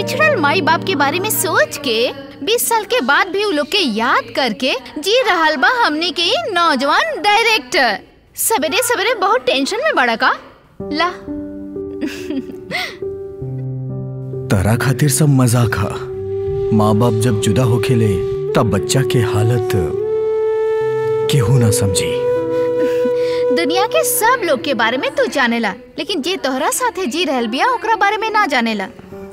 बिछड़ल माई बाप के बारे में सोच के 20 साल के बाद भी उ लोग के याद करके जी रहल बा हमने के ई नौजवान डायरेक्टर सवेरे सवेरे बहुत टेंशन में बड़ा का ला तारा खातिर सब मजाक हा माँ बाप जब जुदा होखेले तब बच्चा के हालत केहू ना समझी दुनिया के सब लोग के बारे में तू जानेला लेकिन जे तोहरा साथे जी रहल बिया ओकरा बारे में ना जानेला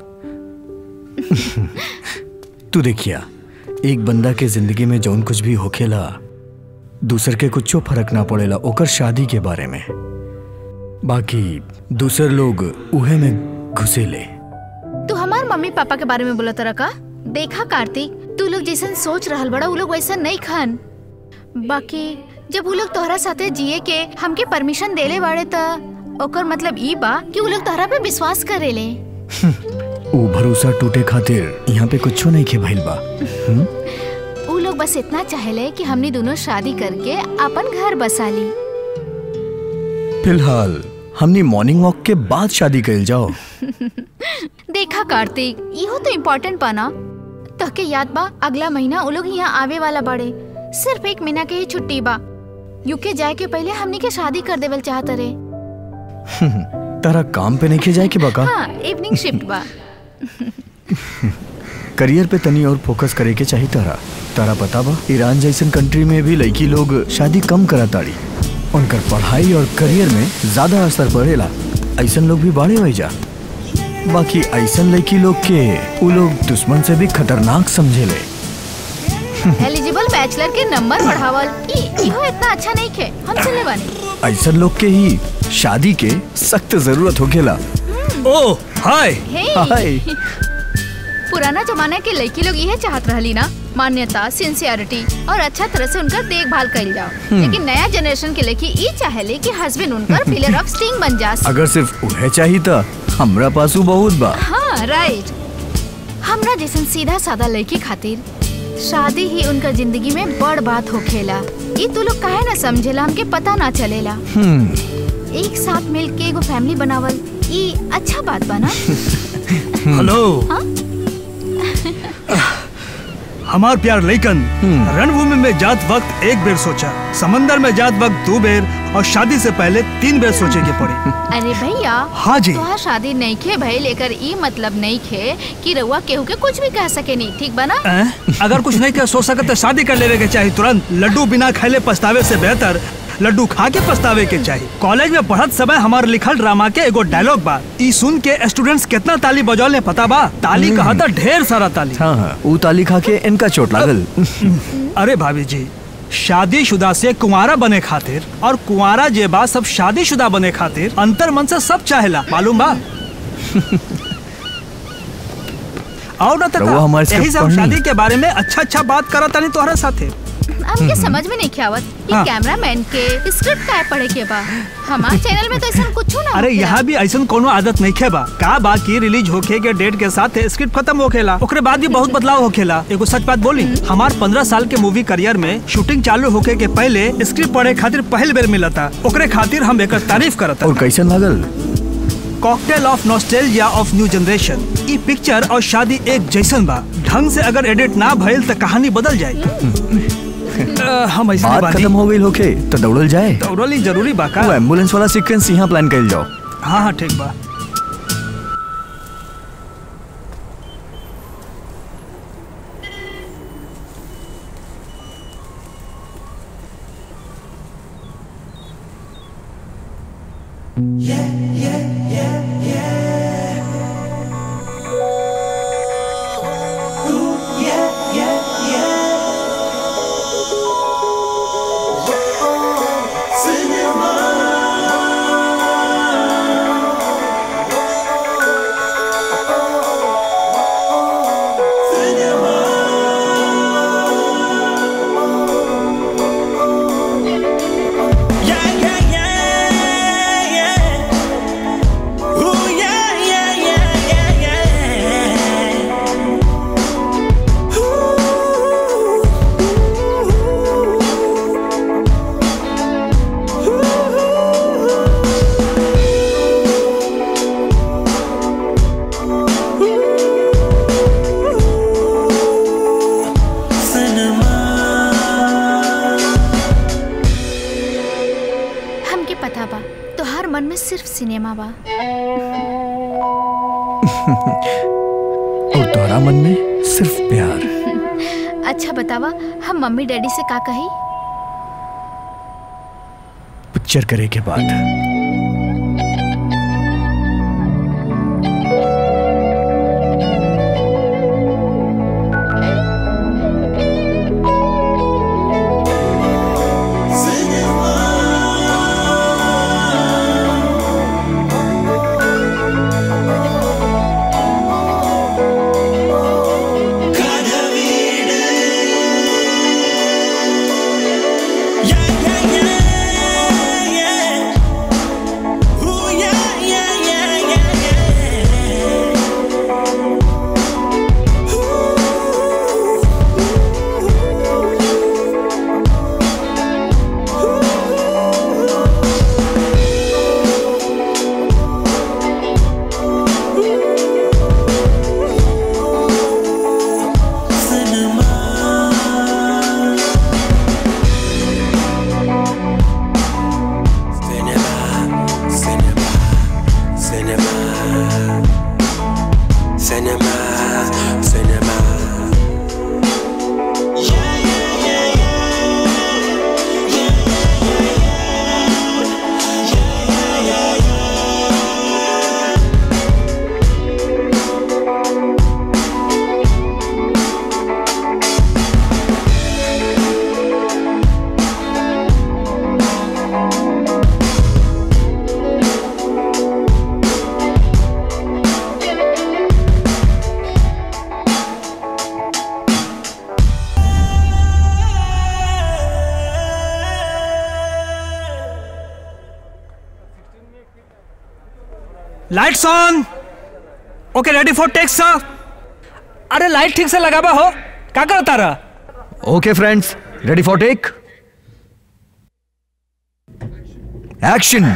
तू देखिया एक बंदा के जिंदगी में जौन कुछ भी होखेला दूसर के कुछो फर्क ना पड़ेला ओकर शादी के बारे में बाकी दूसर लोग उहे में घुसेले तू हमार मम्मी पापा के बारे में बोला तरह का देखा कार्तिक तू लोग जैसन सोच रहल बड़ा उ लोग वैसा नहीं खान बाकी जब उ लोग तोहरा साथे जिए के हमके परमिशन देले बाड़े त ओकर मतलब ई बा कि उ लोग तोहरा पे विश्वास करेले ऊ भरोसा टूटे खातिर यहाँ पे कुछो नहीं खे भइल बा हम्म? उ लोग बस इतना चाहेले कि हमनी दोनों शादी करके अपन घर बसा ली फिलहाल हमनी मॉर्निंग वॉक के बाद शादी कइल जाओ देखा कार्तिक इहो तो इम्पोर्टेंट बा ना तहके याद बा अगला महीना उ लोग यहाँ आवे वाला बाड़े सिर्फ एक महीना के ही छुट्टी बा यूके जाए के पहले हमनी के शादी कर देवल चाहत रे तारा काम पे नहीं खे जाए के बका हाँ इवनिंग शिफ्ट बा करियर पे तनी और फोकस करे के चाहिए तारा तारा पता बा ईरान जैसन कंट्री में भी लड़की लोग शादी कम करा ताड़ी उनकर पढ़ाई और करियर में ज्यादा असर पड़ेला ऐसन लोग भी बाड़े हो जा बाकी ऐसन लड़की लोग के उ लोग दुश्मन से भी खतरनाक समझेले एलिजिबल बैचलर के नंबर बढ़ावल ई इहो इतना अच्छा नहीं खे हम सुनले बानी ऐसन लोग के ही शादी के सख्त जरूरत होखेला ओ हाय हे हाय पुराना जमाना के लड़की लोग यह चाहत रहली ना मान्यता सिंसियरिटी और अच्छा तरह से उनका देखभाल कइल जाओ लेकिन नया जनरेशन के लड़की ई चाहेले कि हस्बैंड उनकर पिलर ऑफ स्टिंग बन जा अगर सिर्फ उहे चाहिए था हमरा पासू बहुत बा हाँ राइट हमरा जैसन सीधा सादा लड़की खातिर शादी ही उनका जिंदगी में बड़ बात होखेला ई तू लोग काहे ना समझेला हमके पता ना चलेला हम्म एक साथ मिल के एगो फैमिली बनावल ई अच्छा बात बा ना हेलो हाँ? हमार प्यार लइकन रणभूमि में जात वक्त एक बेर सोचा समंदर में जात वक्त दो बेर और शादी से पहले तीन बेर सोचे के पड़ी अरे भैया हाँ जी। तोहार शादी नहीं खे भई लेकर ई मतलब नहीं खे कि रउआ केहू के कुछ भी कह सके नहीं ठीक बना हैं? अगर कुछ नहीं कर सोच सकत तो शादी कर लेवे के चाहिए तुरंत लड्डू बिना खैले पछतावे से बेहतर लड्डू खा के पछतावे के चाहिए कॉलेज में पढ़त समय हमार लिखल ड्रामा के एगो डायलॉग बा ई सुन के स्टूडेंट्स कितना ताली बजौले पता बा ताली कहा था ढेर सारा ताली हाँ हाँ ऊ ताली खा के इनका चोट लागल अरे भाभी जी शादीशुदा से कुंवारा बने खातिर और कुंवारा जे बा सब शादीशुदा बने खातिर अंतर मन से सब चाहेला मालूम बा और न तका, रउआ हमारे यही सिर्फ सब पढ़नी। शादी के बारे में अच्छा अच्छा बात करत तानी तोहरा साथे हमके समझ में नहीं आवत कि हाँ। कैमरामैन के स्क्रिप्ट काय पढ़े के बा हमार चैनल में तो ऐसा कुछ ना अरे होखेला। यहाँ भी ऐसा कोनो आदत नहीं खे बा का बा की रिलीज होखे के डेट के साथ स्क्रिप्ट खत्म होखेला ओकरे बाद भी बहुत बदलाव होखेला एगो सच बात बोली हमार पंद्रह साल के मूवी करियर में शूटिंग चालू होखे के पहले स्क्रिप्ट पढ़े खातिर पहल बेर मिला था ओकरे खातिर हम एकर तारीफ करत और कैसन लागल cocktail of nostalgia of new generation ई पिक्चर और शादी एक जैसन बा ढंग से अगर एडिट ना भइल त कहानी बदल जाए अ, हम ऐसे बात खत्म हो गई होके तो दौड़ल जाए दौड़ली जरूरी बा का वो एम्बुलेंस वाला सीक्वेंस यहाँ प्लान कइल जाओ हाँ हाँ ठीक बा Yeah, yeah, yeah, yeah. सिर्फ सिनेमा बा और तोहरा मन में सिर्फ प्यार अच्छा बतावा हम मम्मी डैडी से का कही पिक्चर करे के बाद lights on okay ready for take sir अरे लाइट ठीक से लगाबा हो का करता रहा okay friends ready for take action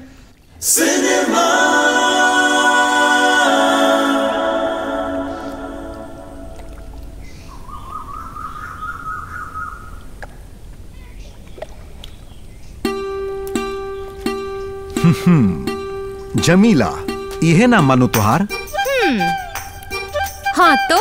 Jamila इहे ना मानो तुहार हाँ तो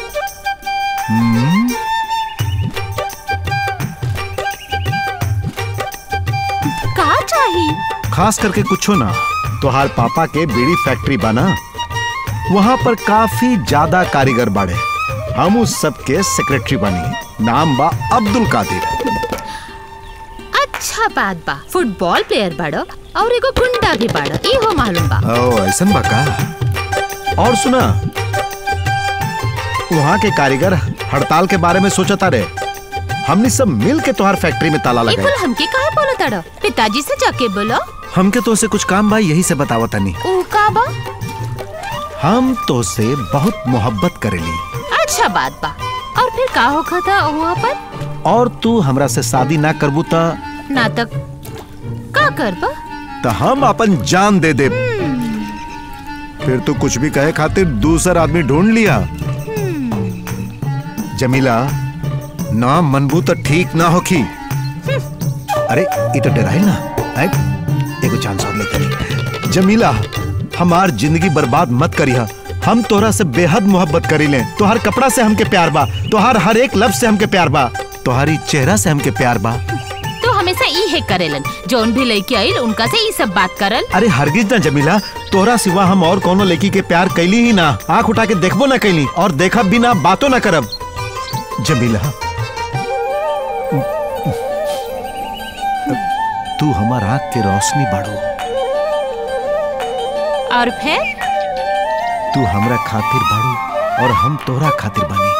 का चाहिए खास करके कुछो ना तुहार पापा के बीड़ी फैक्ट्री बना वहां पर काफी ज्यादा कारीगर बाड़े हम उस सब के सेक्रेटरी बनी नाम बा अब्दुल कादिर अच्छा बात बा फुटबॉल प्लेयर बाड़ो और एगो गुंडा भी बाड़ो ई हो मालूम बा ओ ऐसन बा का और सुना वहाँ के कारीगर हड़ताल के बारे में सोचता रहे हमने सब मिल के तुहार फैक्ट्री में ताला ई लगाए कुल हमके काहे बोलो ताड़ो पिताजी से जाके बोलो हमके तो से कुछ काम बा यही से बतावा तनी ऊ का बा हम तो से बहुत मोहब्बत करेली अच्छा बात बा और फिर का होखा था वहाँ पर और तू हमरा से शादी ना करबू त नाटक का करबा त हम अपन जान दे दे फिर तू कुछ भी कहे खातिर दूसरा आदमी ढूंढ लिया जमीला ना मनबू तो ठीक ना होखी अरे ये तो डराइल ना आए एगो चांस और लेते जमीला हमार जिंदगी बर्बाद मत करिहा हम तोहरा से बेहद मोहब्बत करीले तोहर कपड़ा से हमके प्यार बा तोहर हर एक लफ्ज से हमके प्यार बा तोहरी चेहरा से हमके प्यार बा तो हमेशा ई है करेलन जोन भी लड़की आइल उनका से ई सब बात करल अरे हरगिज ना जमीला तोहरा सिवा हम और कोनो लड़की के प्यार कैली ही ना आंख उठा के देखबो ना कैली और देखब भी ना बातो ना करब जमीला तू हमार आंख के रोशनी बाड़ो और फिर तू हमरा खातिर बाड़ू और हम तोहरा खातिर बानी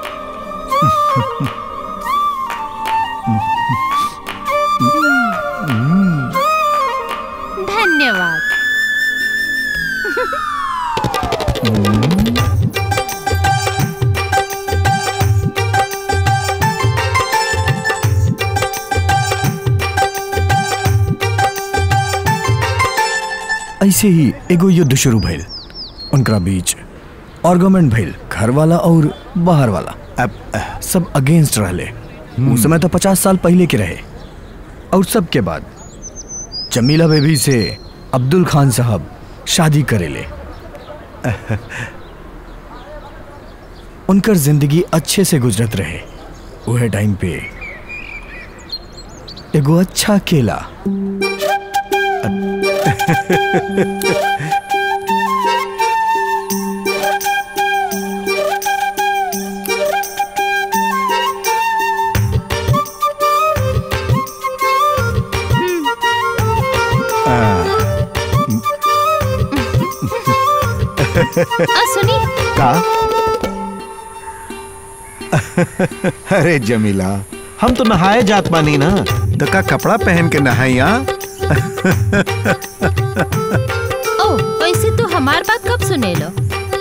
धन्यवाद ऐसे ही एगो युद्ध शुरू भइल उनका बीच आर्गुमेंट भइल घर वाला और बाहर वाला अब अह, सब अगेंस्ट रहले उस समय तो पचास साल पहले के रहे और सबके बाद जमीला बेबी से अब्दुल खान साहब शादी करेले उनकर जिंदगी अच्छे से गुजरत रहे वह टाइम पे एगो अच्छा केला आ सुनी का अरे जमीला हम तो नहाए जात बानी ना तो का कपड़ा पहन के नहाइया ओ वैसे तू हमार बात कब सुने लो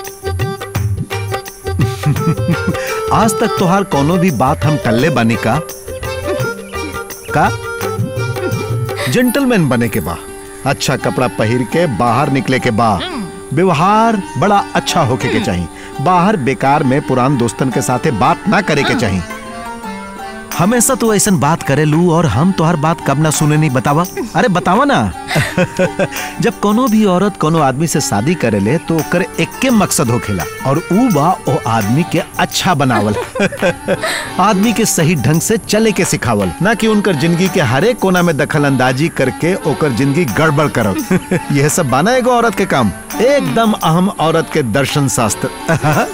आज तक तोहार कोनो भी बात हम टल्ले बानी का का जेंटलमैन बने के बा अच्छा कपड़ा पहिर के बाहर निकले के बा व्यवहार बड़ा अच्छा होके के चाहिए बाहर बेकार में पुरान दोस्तन के साथे बात ना करे के चाहिए हमेशा तो ऐसा बात करे लू और हम तोहर बात कब ना सुने नहीं बतावा अरे बतावा ना जब कोनो भी औरत कोनो आदमी से शादी करे ले तो ओकर एक्के मकसद होखेला और ऊ बा ओ आदमी के अच्छा बनावल आदमी के सही ढंग से चले के सिखावल ना कि उनकर जिंदगी के हरेक कोना में दखल अंदाजी करके ओकर जिंदगी गड़बड़ करब यह सब बाना एगो औरत के काम एकदम अहम औरत के दर्शन शास्त्र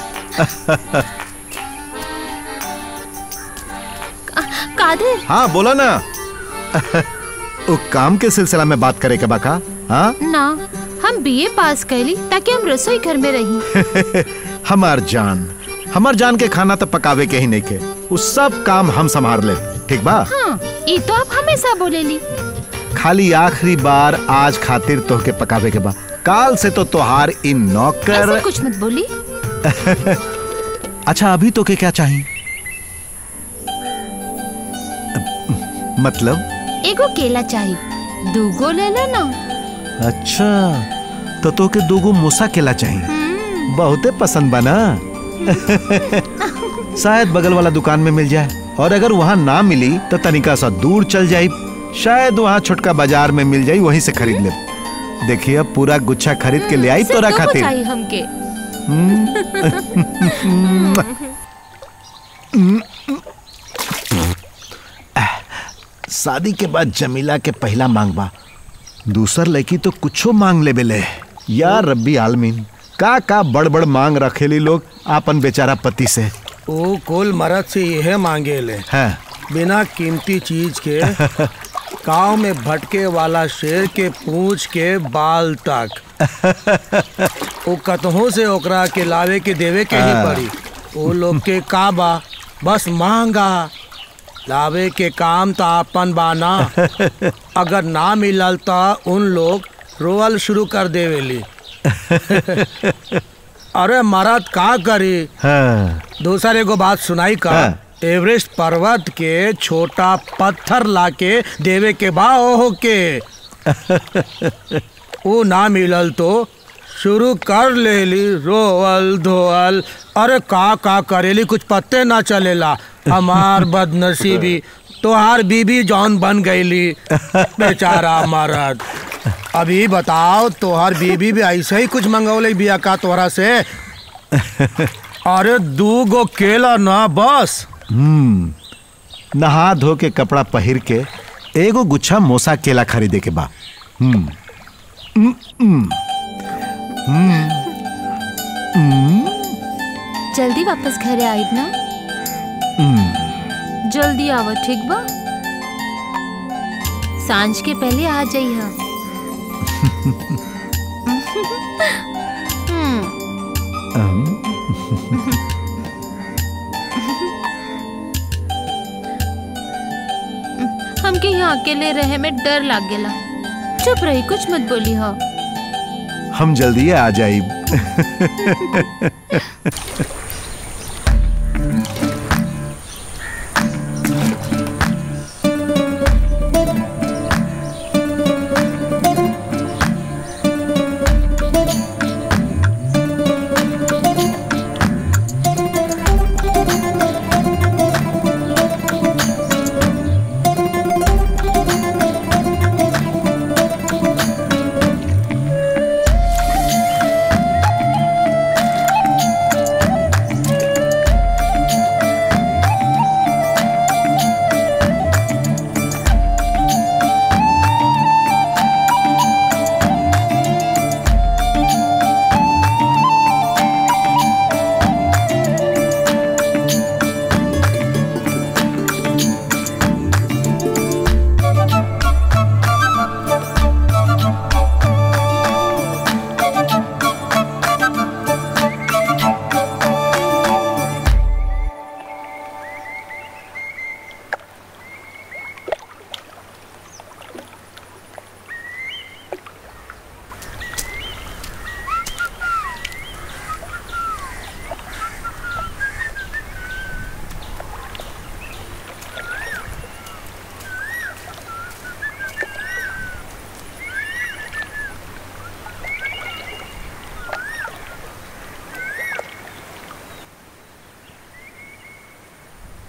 कादिर हाँ बोला ना ओ काम के सिलसिला में बात करे के बाका हाँ ना हम बीए पास कैली ताकि हम रसोई घर में रही हमार जान हमार जान के खाना तो पकावे के ही नहीं के उस सब काम हम संभाल ले ठीक बा हाँ ये तो आप हमेशा बोलेली खाली आखिरी बार आज खातिर तोहके पकावे के बा काल से तो तोहार इन नौकर ऐसा कुछ मत बोली अच्छा अभी तो के क्या चाहिए मतलब एगो केला चाहिए दूगो ले लेना अच्छा तो तोके दोगो मूसा केला चाहिए बहुते पसंद बना शायद बगल वाला दुकान में मिल जाए और अगर वहाँ ना मिली तो तनिका सा दूर चल जाई शायद वहाँ छोटका बाजार में मिल जाई वहीं से खरीद ले देखिए अब पूरा गुच्छा खरीद के ले आई सिर्फ तोरा दूगो खातिर चाहिए हमके शादी के बाद जमीला के पहला मांग बा दूसर लड़की तो कुछो मांग ले बेले या रब्बी आलमीन का का बड़ बड़ मांग रखेली लोग आपन बेचारा पति से ओ कुल मरद से यह मांगे ले हैं बिना कीमती चीज के गांव में भटके वाला शेर के पूंछ के बाल तक ओ कतहों से ओकरा के लावे के देवे के ही पड़ी ओ लोग के का बा बस मांगा लावे के काम तो आपन बाना अगर ना मिलल तो उन लोग रोअल शुरू कर देवेली अरे मरद का करी हाँ दूसर एगो बात सुनाई का हाँ। एवरेस्ट पर्वत के छोटा पत्थर लाके देवे के बा ओहो के वो ना मिलल तो शुरू कर लेली रोअल धोअल अरे का का करेली कुछ पत्ते ना चलेला हमार बदनसीबी तोहार बीबी जौन बन गईली बेचारा मरद अभी बताओ तोहार बीबी भी ऐसे ही कुछ मंगौले बिया का तोहरा से अरे दू गो केला ना बस हम्म नहा धो के कपड़ा पहिर के एगो गुच्छा मोसा केला खरीदे के बा हम्म हम्म, हम्म, जल्दी वापस घरे आइब ना हम्म। जल्दी आव ठीक बा सांझ के पहले आ जाइहा हम्म, अम, हमके यहाँ अकेले रहे में डर लाग गेला चुप रही कुछ मत बोली हो हम जल्दी आ जाइब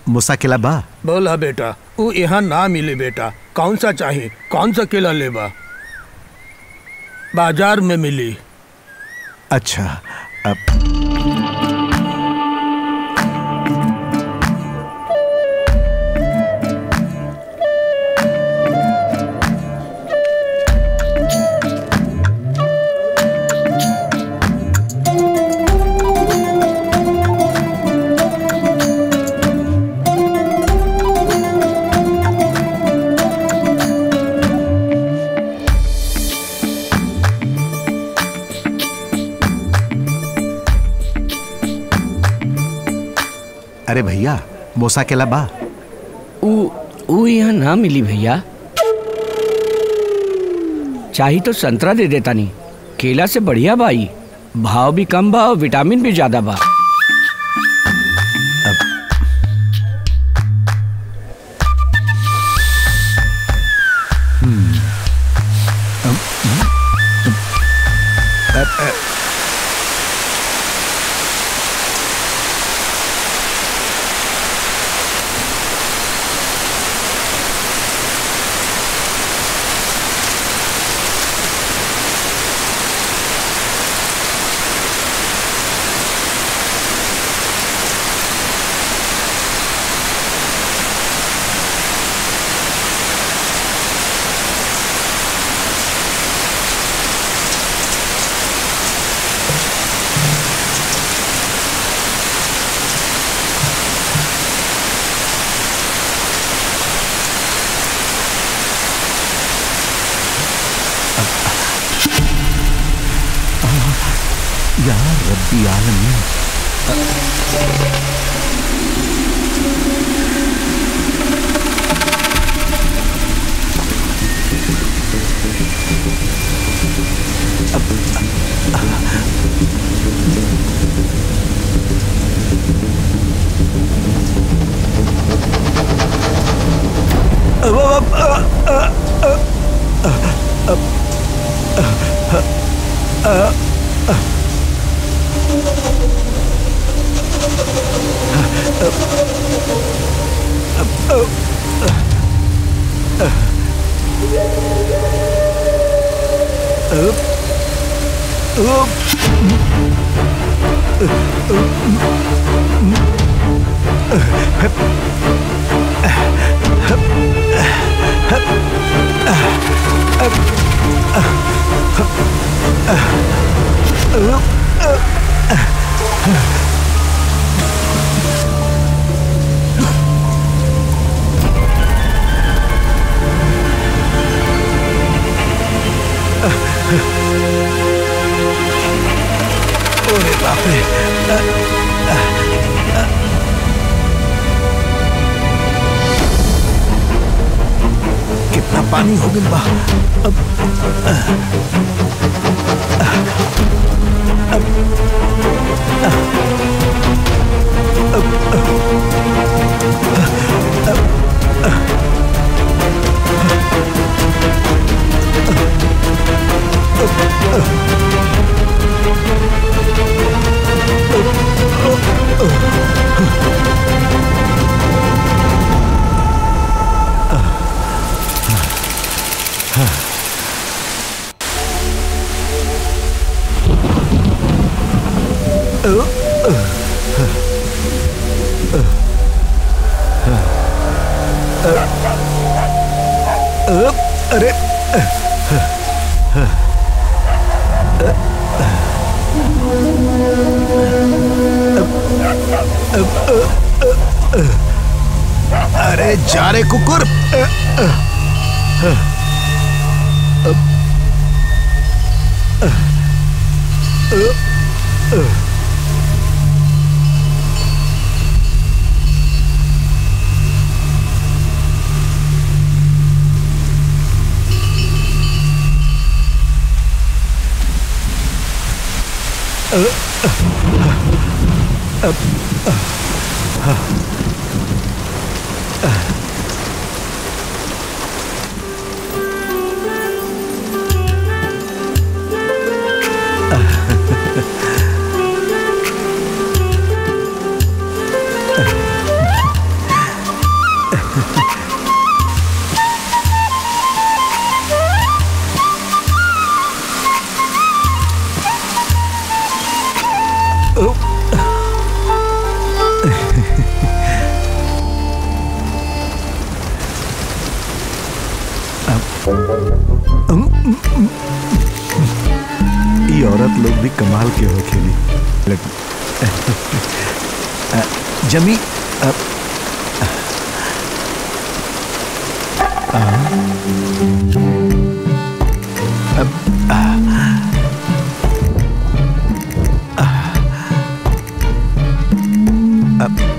मुसाकिला बा बोला बेटा वो यहाँ ना मिले बेटा कौन सा चाहिए कौन सा केला लेबा बाजार में मिली अच्छा अब अरे भैया मुसाकिला बा ऊ ऊ यहाँ ना मिली भैया चाही तो संतरा दे देता नहीं केला से बढ़िया बाई भाव भी कम बा और विटामिन भी ज्यादा बा यार रब्बी आलमीन अरे बाप रे कितना पानी हो गया बा अब अरे अरे जा रे कुकुर ये औरत लोग भी कमाल के हो खेली लेकिन- अ, जमी अ, अ, अब, आ, आ, अब,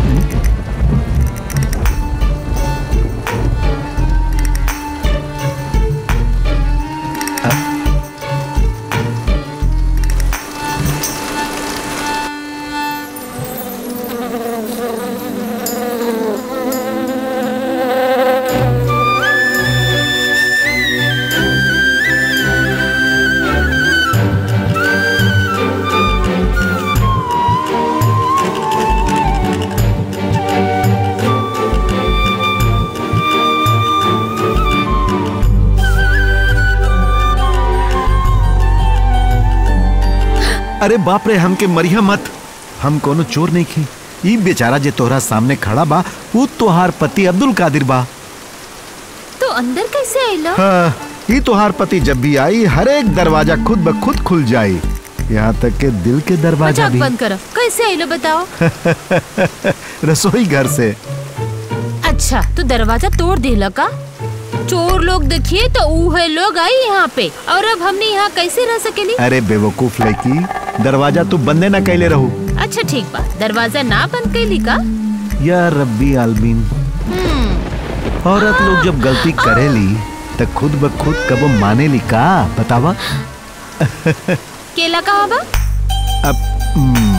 अरे बाप रे हमके मरिया मत हम कोनो चोर नहीं खी ई बेचारा जे तोहरा सामने खड़ा बा वो तोहार पति अब्दुल कादिर बा तो अंदर कैसे आइलो हाँ, ई तोहार पति जब भी आई हर एक दरवाजा खुद ब खुद खुल जाई यहाँ तक के दिल के दरवाजा मजाक भी बंद करो कैसे आइलो बताओ रसोई घर से अच्छा तो दरवाजा तोड़ दिला का चोर लोग देखिए तो उहे लोग आई यहाँ पे और अब हमने यहाँ कैसे रह सकेली अरे बेवकूफ लड़की दरवाजा तू बंदे ना कैले रहू अच्छा ठीक बा दरवाजा ना बंद कैली का या रब्बी आलमीन औरत लोग जब गलती करेली तो खुद ब खुद कबो मानेली का बतावा केला कहाँ बा अब हम्म,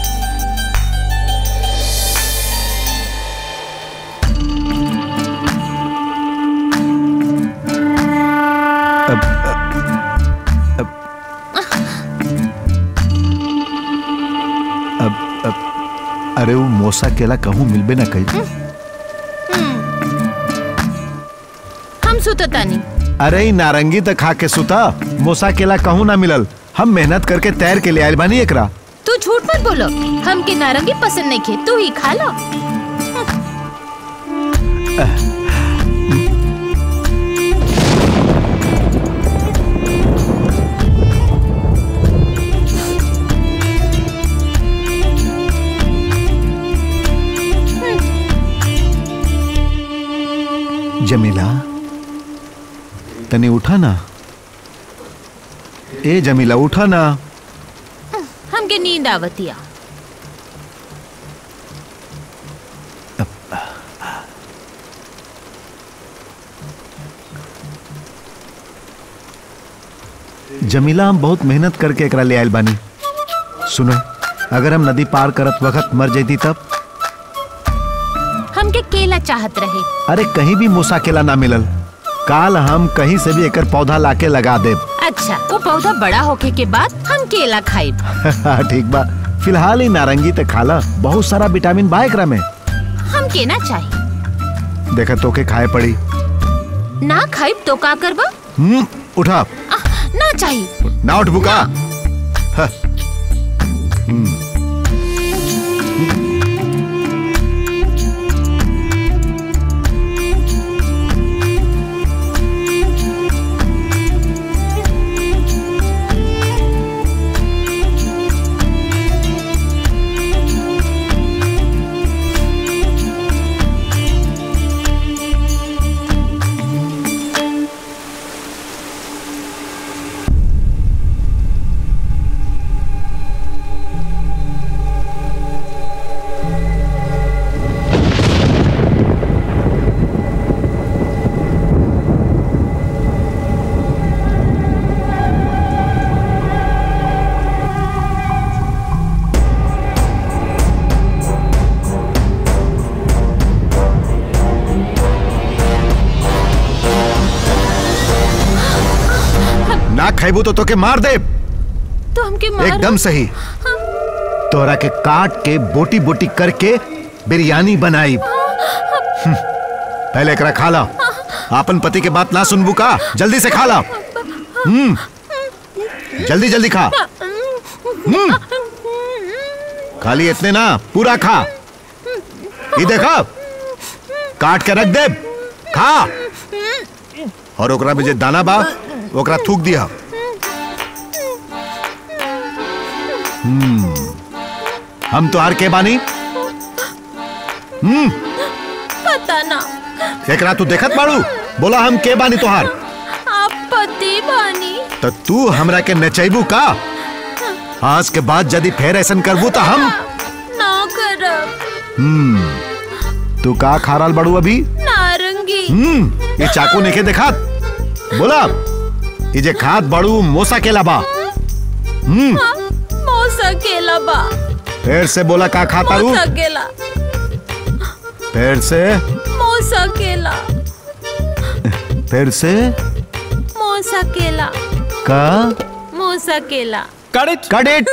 अब अब अब अब अरे वो मोसा केला कहूँ मिलबे ना कही हम सुततानी अरे ई नारंगी तो खा के सुता मोसा केला कहूँ ना मिलल हम मेहनत करके तैर के ले आयल बानी एकरा तू झूठ मत बोलो हमके नारंगी पसंद नहीं खे तू ही खा लो जमीला तने उठा ना ए जमीला उठा ना हमके नींद आवतिया जमीला हम बहुत मेहनत करके एकरा ले आयल बानी सुनो अगर हम नदी पार करत वक्त मर जैती तब हमके केला चाहत रहे अरे कहीं भी मूसा केला ना मिलल काल हम कहीं से भी एकर पौधा लाके लगा देब अच्छा वो पौधा बड़ा होके के बाद हम केला खाइब ठीक बा फिलहाल ही नारंगी ते खाला बहुत सारा विटामिन बा एकरा में हम के ना चाहिए देखा तोके खाए पड़ी ना खाइब तो का करबा हम्म उठा आह, ना चाहिए ना उठ बुका ह, ना खेबू तो तोके मार दे तो हमके मार एकदम सही तोरा के काट के बोटी बोटी करके बिरयानी बनाई हम्म, पहले एकरा खा ला आपन पति के बात ना सुनबू का जल्दी से खा ला हम्म जल्दी जल्दी खा हम्म खाली इतने ना पूरा खा ये देखा काट के रख दे खा और ओकरा में जे दाना बा ओकरा थूक दिया हम्म हम तो हार के बानी हम्म पता ना एकरा तू देखत बाड़ू बोला हम के बानी तोहार आप पति बानी तो तू हमरा के नचैबू का आज के बाद यदि फिर ऐसा करबू तो हम ना करब हम्म तू का खा रहल बड़ू अभी नारंगी हम्म ये चाकू नहीं देखात बोला ये जे खात बड़ू मोसा के लाबा हम्म मौसा केला बा फिर से बोला का खाता रू मौसा केला फिर से मौसा केला फिर से मौसा केला का मौसा केला cut it cut it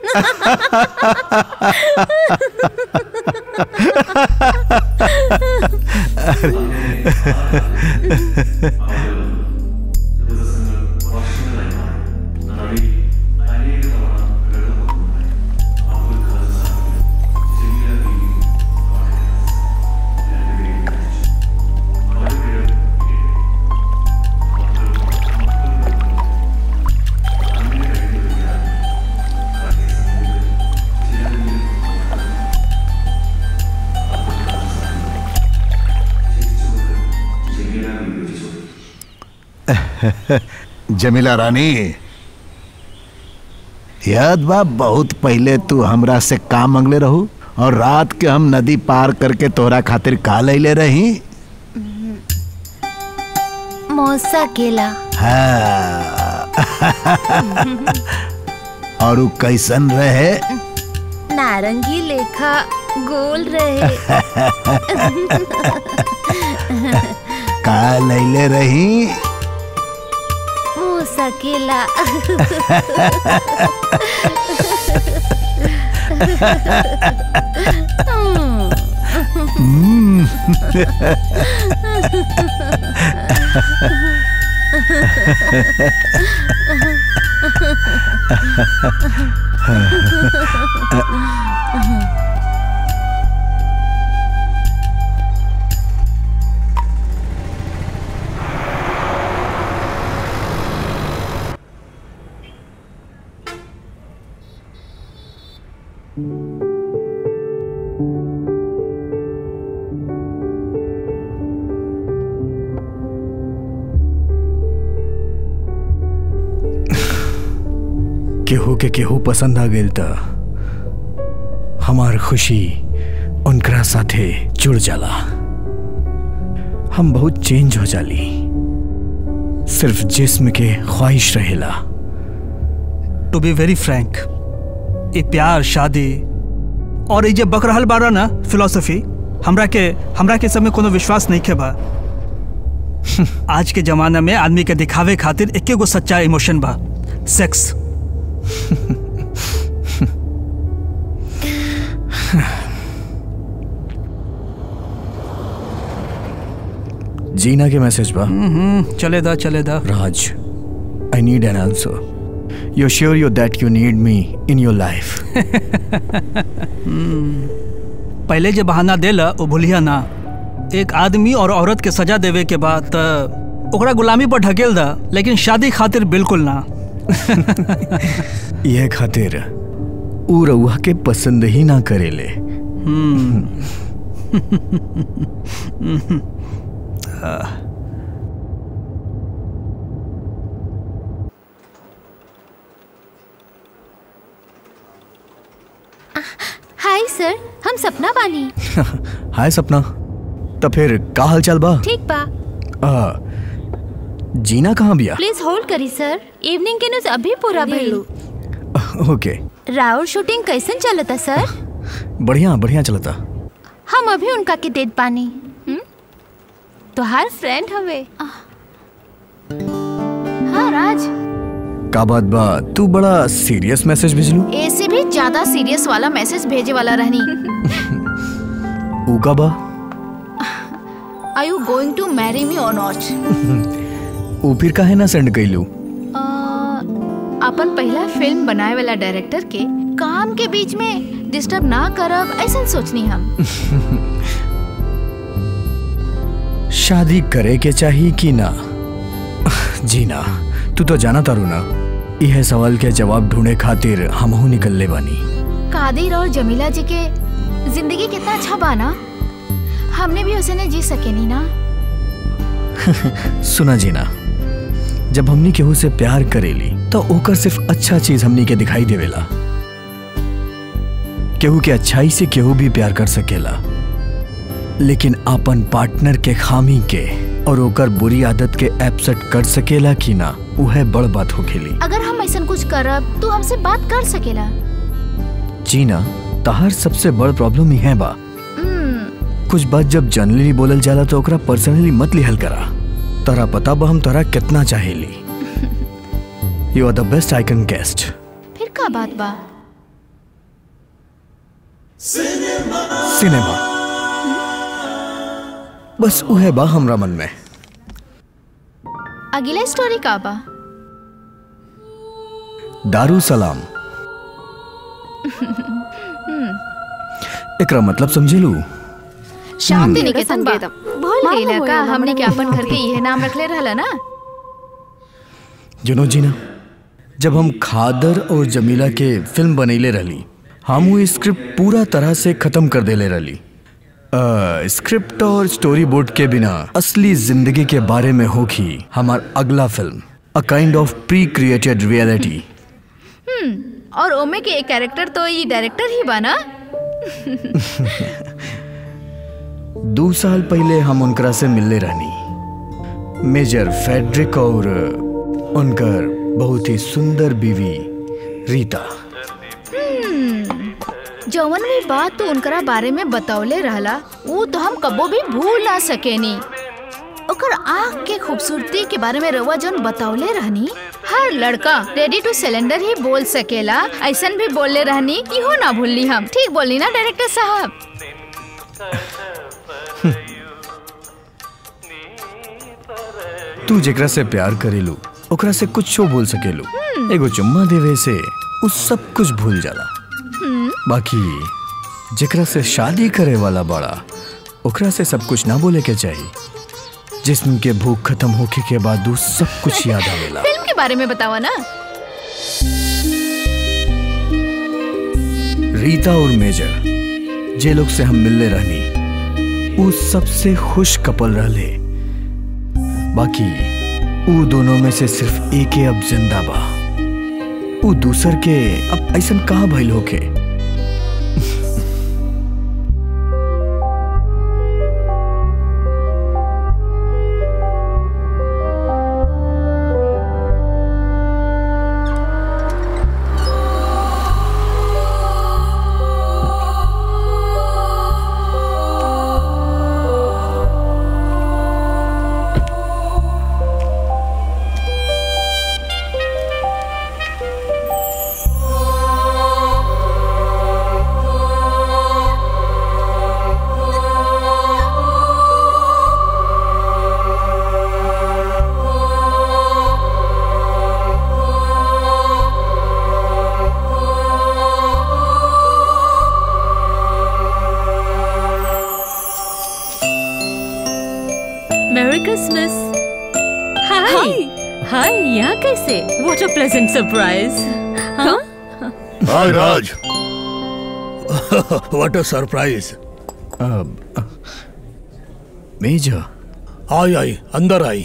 Jamila रानी याद बा बहुत पहले तू हमरा से का मंगले रहू और रात के हम नदी पार करके तोहरा खातिर का लैले रही मौसा केला हाँ। और उ कैसन रहे नारंगी लेखा गोल रहे का लैले रही मौसा केला केहू के केहू पसंद आ गेल त हमार खुशी उनकरा साथे जुड़ जाला हम बहुत चेंज हो जाली सिर्फ जिस्म के ख्वाहिश रहेला टू बी वेरी फ्रैंक ये प्यार शादी और ये जे बक रहल बारा ना फिलोसफी हमरा के हमरा के सब में कोनो विश्वास नहीं के बा आज के जमाना में आदमी के दिखावे खातिर एके गो सच्चा इमोशन बा सेक्स जीना के मैसेज बा चले दा चले दा Raj I need an answer you sure you that you need me in your life पहले जे बहाना देला वो भूलिया ना एक आदमी और औरत के सजा देवे के बाद त ओकरा गुलामी पर ढकेल दा लेकिन शादी खातिर बिल्कुल ना यह खातिर ऊ रउआ के पसंद ही ना करेले हाय सर हम सपना बानी हाय सपना तो फिर का हाल चाल बा ठीक बा आ, जीना कहाँ बिया प्लीज होल्ड करी सर इवनिंग के न्यूज अभी पूरा भइल ओके राउर शूटिंग कैसन चलता सर बढ़िया बढ़िया चलता हम अभी उनका के देत पानी हम्म? तोहार फ्रेंड हवे हाँ राज का बात बा तू बड़ा सीरियस मैसेज भेजलू ऐसे भी ज्यादा सीरियस वाला मैसेज भेजे वाला रहनी ऊ का बा are you going to marry me or not ऊ फिर काहे ना सेंड कैलू अपन पहला फिल्म बनाए वाला डायरेक्टर के काम के बीच में डिस्टर्ब ना करब ऐसा सोचनी हम शादी करे के चाहिए कि ना जी ना तू तो जाना तारू ना यह सवाल के जवाब ढूंढे खातिर हमहू निकलले बानी कादिर और जमीला जी के जिंदगी कितना अच्छा बाना हमने भी उसे जी सके नहीं ना सुना जीना जब हमनी केहू से प्यार करेली तो ओकर सिर्फ अच्छा चीज हमनी के दिखाई देवेला केहू के अच्छाई से केहू भी प्यार कर सकेला लेकिन अपन पार्टनर के खामी के और ओकर बुरी आदत के एपसेट कर सकेला कि ना वह बड़ बात होखेली अगर हम ऐसा कुछ करब तू हमसे बात कर सकेला जीना तहार सबसे बड़ प्रॉब्लम यह बा हम्म, कुछ बात जब जनरली बोलल जाला तो ओकरा पर्सनली मत लिहल करा तोरा पता बा हम तोरा कितना चाहेली you are the best I can guess फिर का बात बा सिनेमा बस उहे बा हमरा मन में अगला स्टोरी का बा दारू सलाम एकरा मतलब समझेलू शांति निकेतन बा संगीतम। भूल मामा गईला का होया, हमने के मामा अपन घर के यह नाम रखले रहला ना जुनो जी ना जब हम खादर और जमीला के फिल्म बनैले रहली हम वो स्क्रिप्ट पूरा तरह से खत्म कर देले रहली अ, स्क्रिप्ट और स्टोरी बोर्ड के बिना असली जिंदगी के बारे में होगी हमार अगला film a kind of pre created reality और ओमे के एक कैरेक्टर तो ये डायरेक्टर ही बा ना दो साल पहले हम उनकरा से मिलने रहनी मेजर फेडरिक और उनकर बहुत ही सुंदर बीवी रीता जवन भी बात तो उनकरा बारे में बतौले रहला वो तो हम कबो भी भूल ना सकेनी ओकर आँख के खूबसूरती के बारे में रवा जौन बतौले रहनी हर लड़का रेडी टू सिलेंडर ही बोल सकेला ऐसन भी बोलले रहनी इहो ना भूलनी हम ठीक बोलनी ना डायरेक्टर साहब तू जेकरा से प्यार करेलू ओकरा से कुछ बोल सकेलू एगो चुम्मा देवे से उ सब कुछ भूल जाला बाकी जेकरा से शादी करे वाला बड़ा ओकरा से सब कुछ ना बोले के चाहिए जिस्म के भूख खत्म होके के बाद उ सब कुछ याद आवेला फिल्म के बारे में बतावा ना रीता और मेजर जे लोग से हम मिलने रहनी उ सबसे खुश कपल रहले बाकी उ दोनों में से सिर्फ एक ही अब जिंदा बा उ दूसर के अब ऐसन कहाँ भइल होके मेरी क्रिसमस हाय हाय यहाँ कैसे व्हाट अ प्लेजेंट सरप्राइज हाँ hi Raj what a surprise अब मेजर आई आई अंदर आई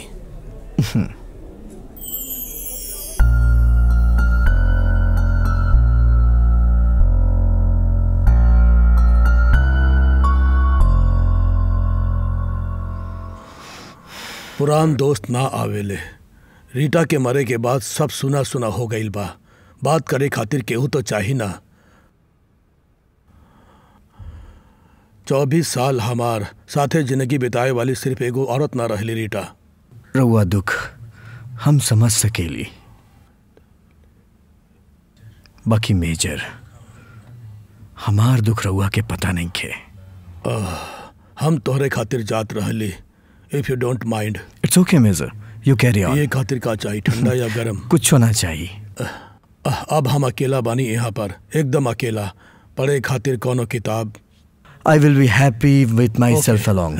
पुरान दोस्त ना आवेले रीटा के मरे के बाद सब सुना सुना हो गईल बा बात करे खातिर केहू तो चाही ना चौबीस साल हमार साथे जिंदगी बिताए वाली सिर्फ एगो औरत ना रहली रीटा रउआ दुख हम समझ सकेली बाकी मेजर हमार दुख रउआ के पता नहीं खे हम तोहरे खातिर जात रहली if you don't mind it's okay major you carry on ये खातिर का चाहिए ठंडा या गरम कुछ होना चाहिए अब हम अकेला बानी यहाँ पर एकदम अकेला पढ़े खातिर कोनो किताब I will be happy with myself along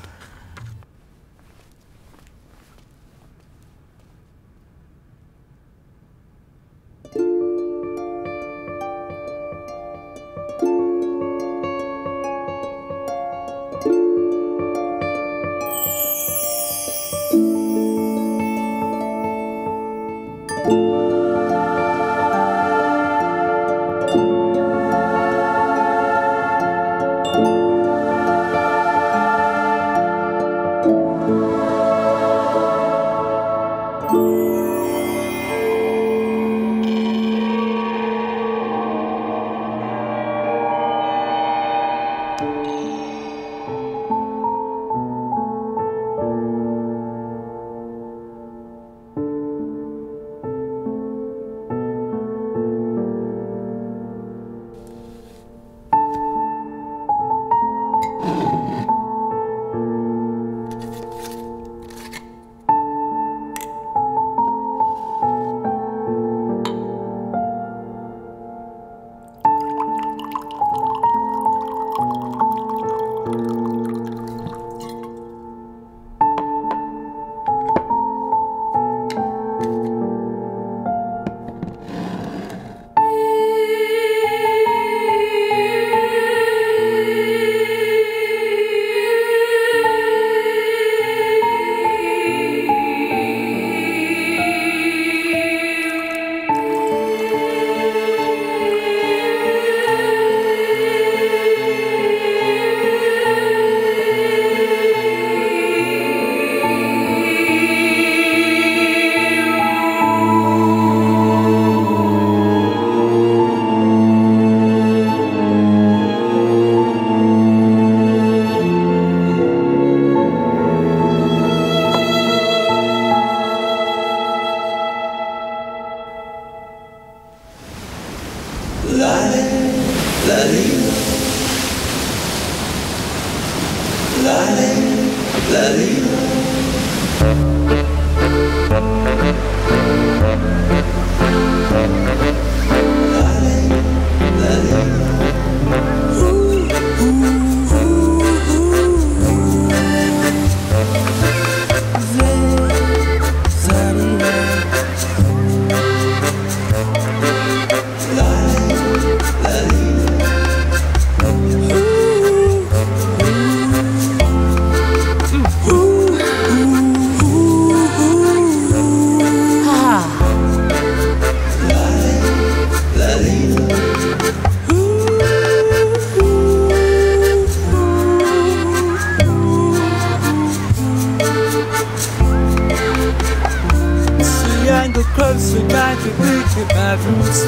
and the closer I could reach your bedroom's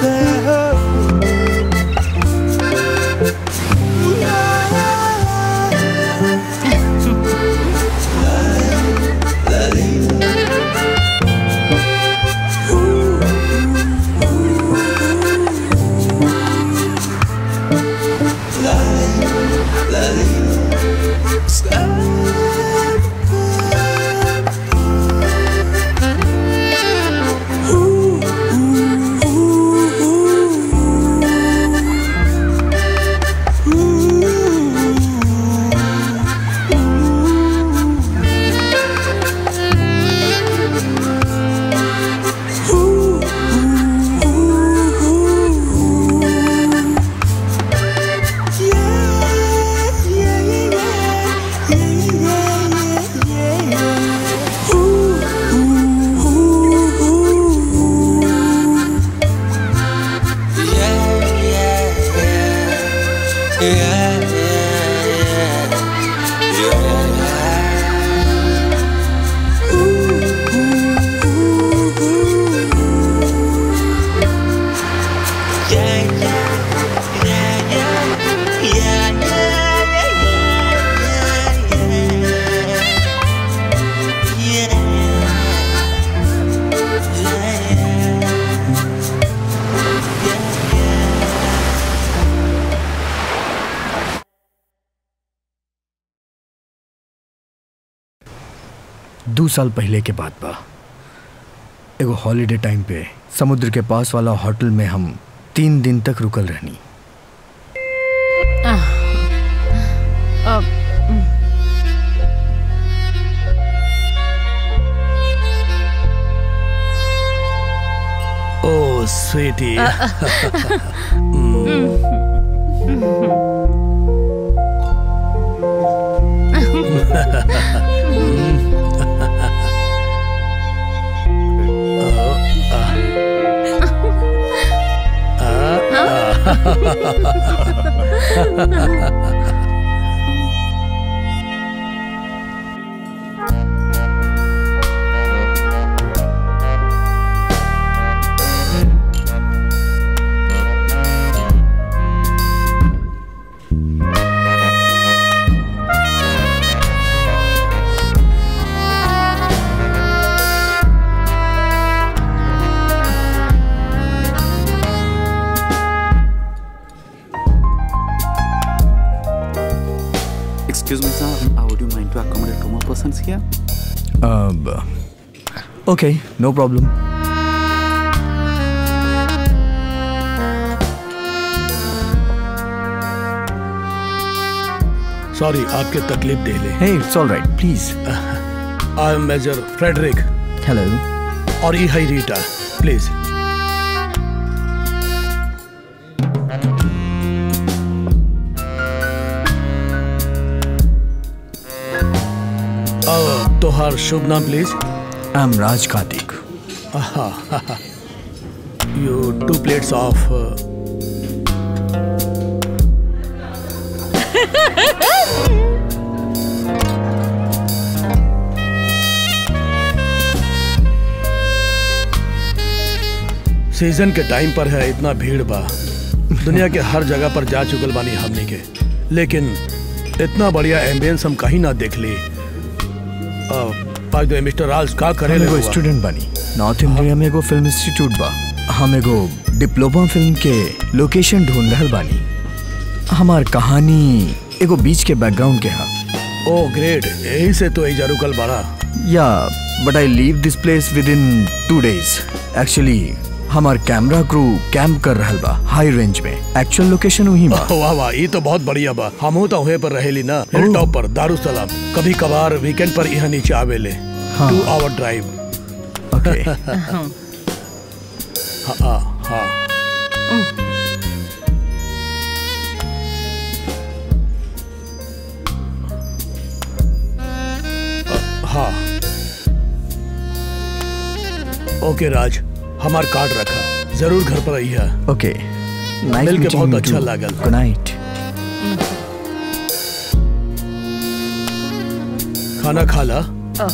there. दो साल पहले के बात बा एगो हॉलीडे टाइम पे समुद्र के पास वाला होटल में हम तीन दिन तक रुकल रहनी अब ओ sweetie Excuse me, sir. Uh, would you mind to accommodate two more persons here? अब ओके नो प्रॉब्लम सॉरी आपके तकलीफ दे ले हे it's all right please I am major Frederick hello और ई हाई रीटा प्लीज तोहार शुभ नाम please I am Raj Kartik you too plates of season के टाइम पर है इतना भीड़ बा दुनिया के हर जगह पर जा चुकल बानी हमनी के लेकिन इतना बढ़िया एम्बियंस हम कहीं ना देख ली पाक मिस्टर राज का करे हम एगो स्टूडेंट बनी नॉर्थ इंडिया में एगो फिल्म इंस्टीट्यूट बा हम एगो डिप्लोमा फिल्म के लोकेशन ढूंढ रहल बानी हमार कहानी एगो बीच के बैकग्राउंड के हा ओ ग्रेट यही से तो एजा रुकल बड़ा या but I leave this place within two days actually हमार कैमरा क्रू कैंप कर रहल बा हाई रेंज में एक्चुअल लोकेशन वही बा वाह वाह ये तो बहुत बढ़िया बा हमहू तो वहीं पर रहेली ना हिल टॉप पर दारुसलाम कभी कभार वीकेंड पर यहाँ नीचे आवेले हाँ। टू आवर ड्राइव ओके हाँ हाँ हाँ हाँ ओके राज हमार कार्ड रखा जरूर घर पर आई है ओके मिल के बहुत अच्छा लागल। गुड नाइट खाना खा ला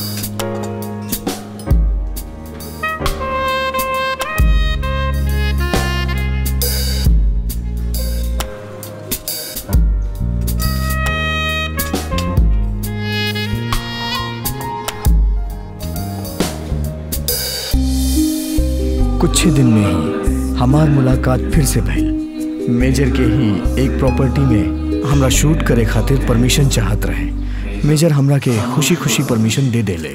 कुछ ही दिन में ही हमार मुलाकात फिर से भइल मेजर के ही एक प्रॉपर्टी में हमरा शूट करे खातिर परमिशन चाहत रहे मेजर हमरा के खुशी खुशी परमिशन दे देले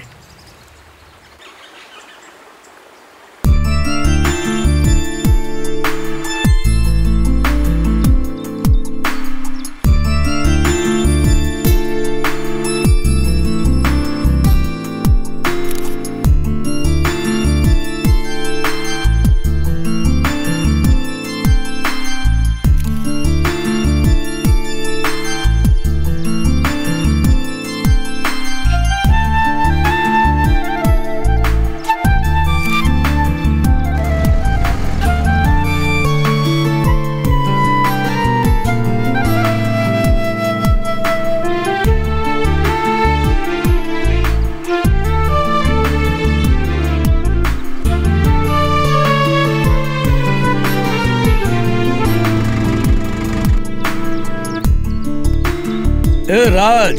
ए राज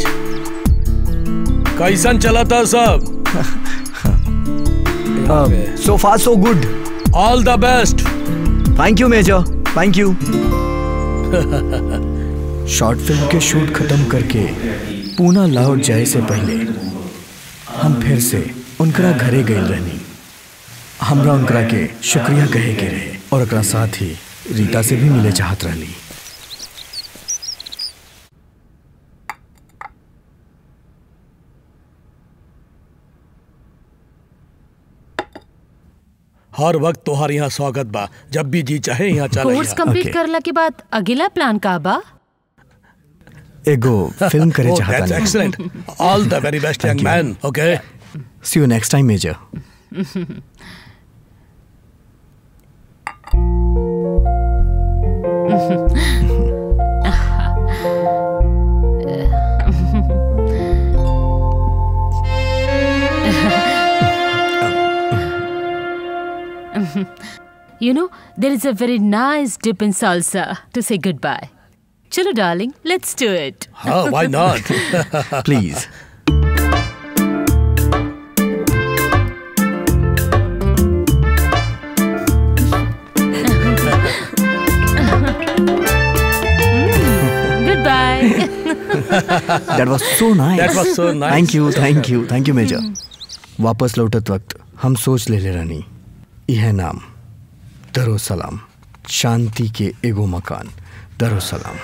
कैसन चला था सब so far so good all the best thank you major thank you short film के शूट खत्म करके पूना लौट जाए से पहले हम फिर से उनकरा घरे गए रहनी हमरा उनकरा के शुक्रिया कहे के रहे और ओकरा साथ ही रीता से भी मिले चाहत रहली हर वक्त तोहार यहाँ स्वागत बा जब भी जी चाहे यहाँ चल कोर्स कंप्लीट करला के बाद अगला प्लान का बा एगो फिल्म करे Oh, चाहता that's excellent. All the very best, young man. Okay. See you next time major You know, there is a very nice dip in salsa to say goodbye. Chalo, darling, let's do it. Oh, why not? Please. Goodbye. That was so nice That was so nice. Thank you thank you thank you major वापस लौटत वक्त हम सोच ले ले रानी यह नाम दरो सलाम शांति के एगो मकान दरो सलाम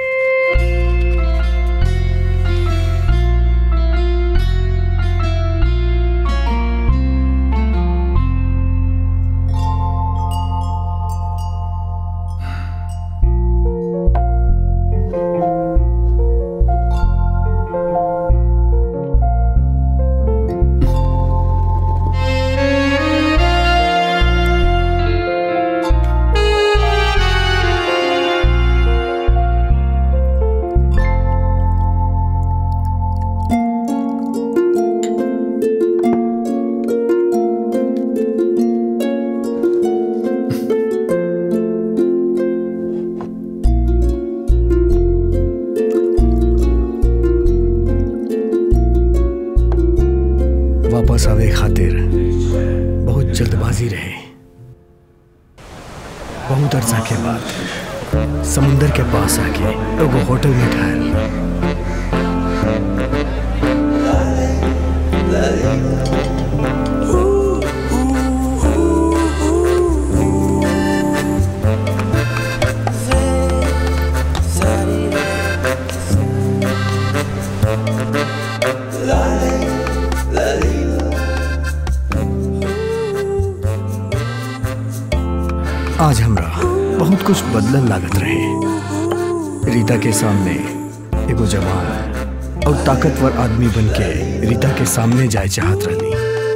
वापस आवे खातिर बहुत जल्दबाजी रहे बहुत अरसा के बाद समुंदर के पास आके एगो होटल में ठहर आज हमरा बहुत कुछ बदलन लागत रहे रीता के सामने एगो जवान और ताकतवर आदमी बन के रीता के सामने जाए चाहत रहनी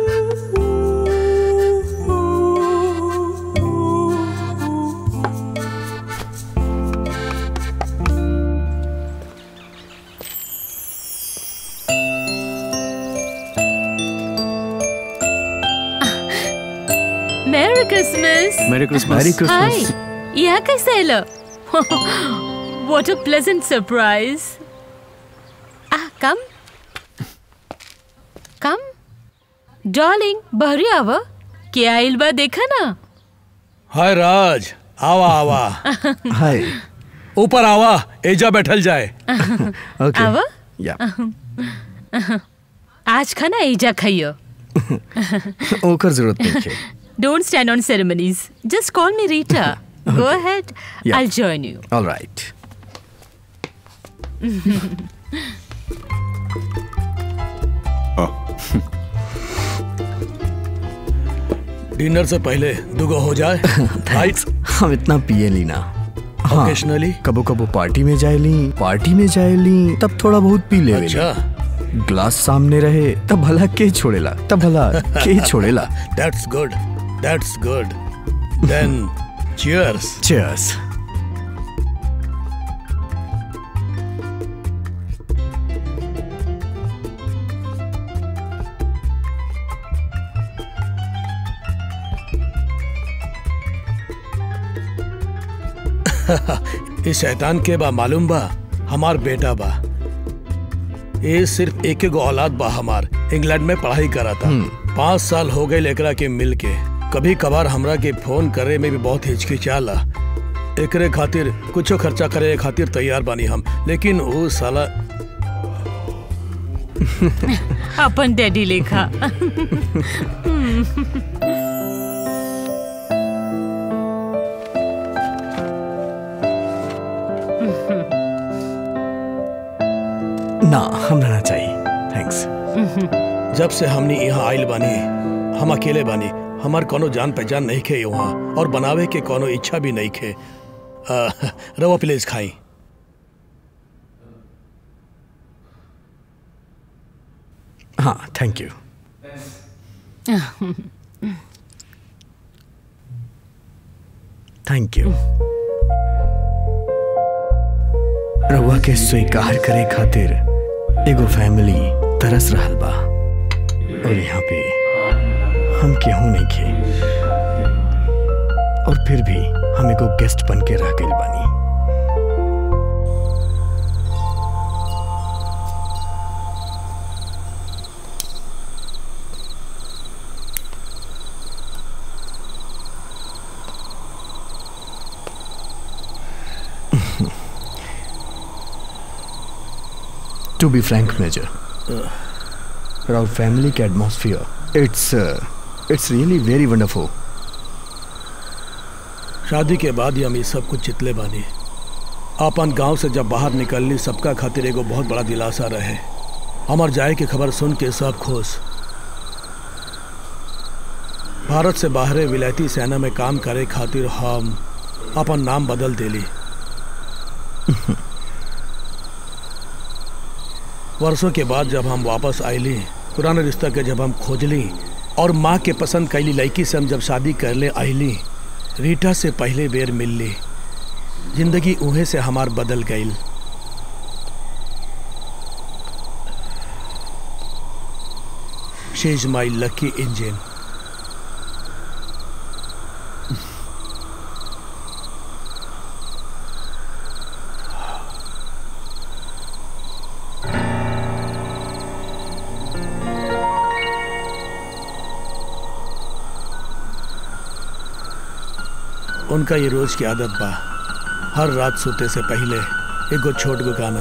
Merry Christmas. Merry Christmas. Merry Christmas. Hi. यहाँ कैसे आइलो? What a pleasant surprise. Ah, come. Come. Darling, बहरी आवा. क्या आइल बा देखा ना? हाय राज आवा आवा हाय ऊपर आवा एजा बैठल जाए ओके आवा? या आज खाना एजा खाइयो. ओकर जरूरत नहीं है Don't stand on ceremonies. Just call me Rita. Go ahead. Yeah. I'll join you. All right dinner से पहले दुगो हो जाए राइट हम इतना पिए ली ना हाँ Occasionally? कबो कबो पार्टी में जाए ली पार्टी में जाए ली तब थोड़ा बहुत पी ले अच्छा ग्लास सामने रहे तब भला के छोड़ेला तब भला के छोड़ेला that's good that's good then cheers cheers इस शैतान के बा मालूम बा हमार बेटा बा ये सिर्फ एक एगो औलाद बा हमार इंग्लैंड में पढ़ाई करा था पाँच साल हो गए एकरा के मिल के कभी कभार हमरा के फोन करे में भी बहुत हिचकिचाला एकरे खातिर कुछो खर्चा करे खातिर तैयार बानी हम लेकिन वो साला अपन डैडी लेखा ना हमरा ना चाहिए थैंक्स जब से हमने यहाँ आइल बानी हम अकेले बानी हमार कोनो जान पहचान नहीं खे वहाँ और बनावे के कोनो इच्छा भी नहीं खे आ, रवा प्लीज खाई हाँ थैंक यू थैंक यू रउआ के स्वीकार करे खातिर एगो फैमिली तरस रहल बा और यहाँ पे हम केहू नहीं खे और फिर भी हम एगो गेस्ट बन के रह गइल बानी To be frank, Major, our family के atmosphere, it's uh, it's really very wonderful. शादी के बाद ही हम ये सब कुछ चितले बानी अपन गांव से जब बाहर निकलनी सबका खातिर एगो बहुत बड़ा दिलासा रहे हमार जाए की खबर सुन के सब खुश भारत से बाहरे विलायती सेना में काम करे खातिर हम अपन नाम बदल देली वर्षों के बाद जब हम वापस आईली पुराने रिश्ता के जब हम खोजली और माँ के पसंद कैली लड़की से हम जब शादी कर ले आईली रीटा से पहले बेर मिलली जिंदगी उहे से हमार बदल गई she is my lucky engine उनका ये रोज की आदत बा हर रात सोते से पहले एगो छोट गो गाना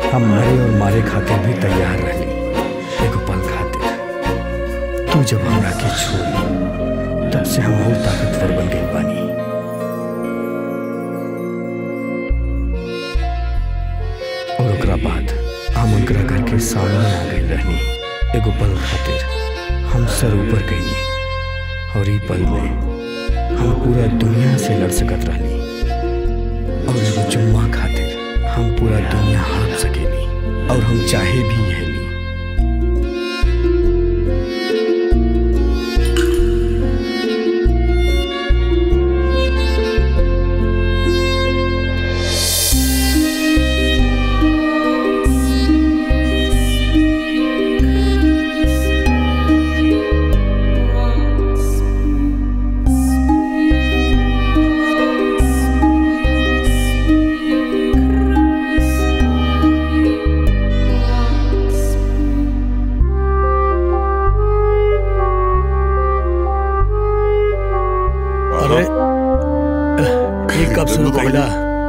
हम मरे और मारे खातिर भी तैयार रहली एगो पल खातिर तू जब हमरा के छोड़ी तब से हम और ताकतवर बन गई बानी और ओकरा बाद हम उनकरा घर के सामने आ गई रहनी एगो पल खातिर हम सर ऊपर गईनी और ई पल में हम पूरा दुनिया से लड़ सकत रहनी और एगो चुम्मा खातिर हम पूरा दुनिया हाँप सकेली और हम चाहे भी यह ली अरे ये कब शुरू कैला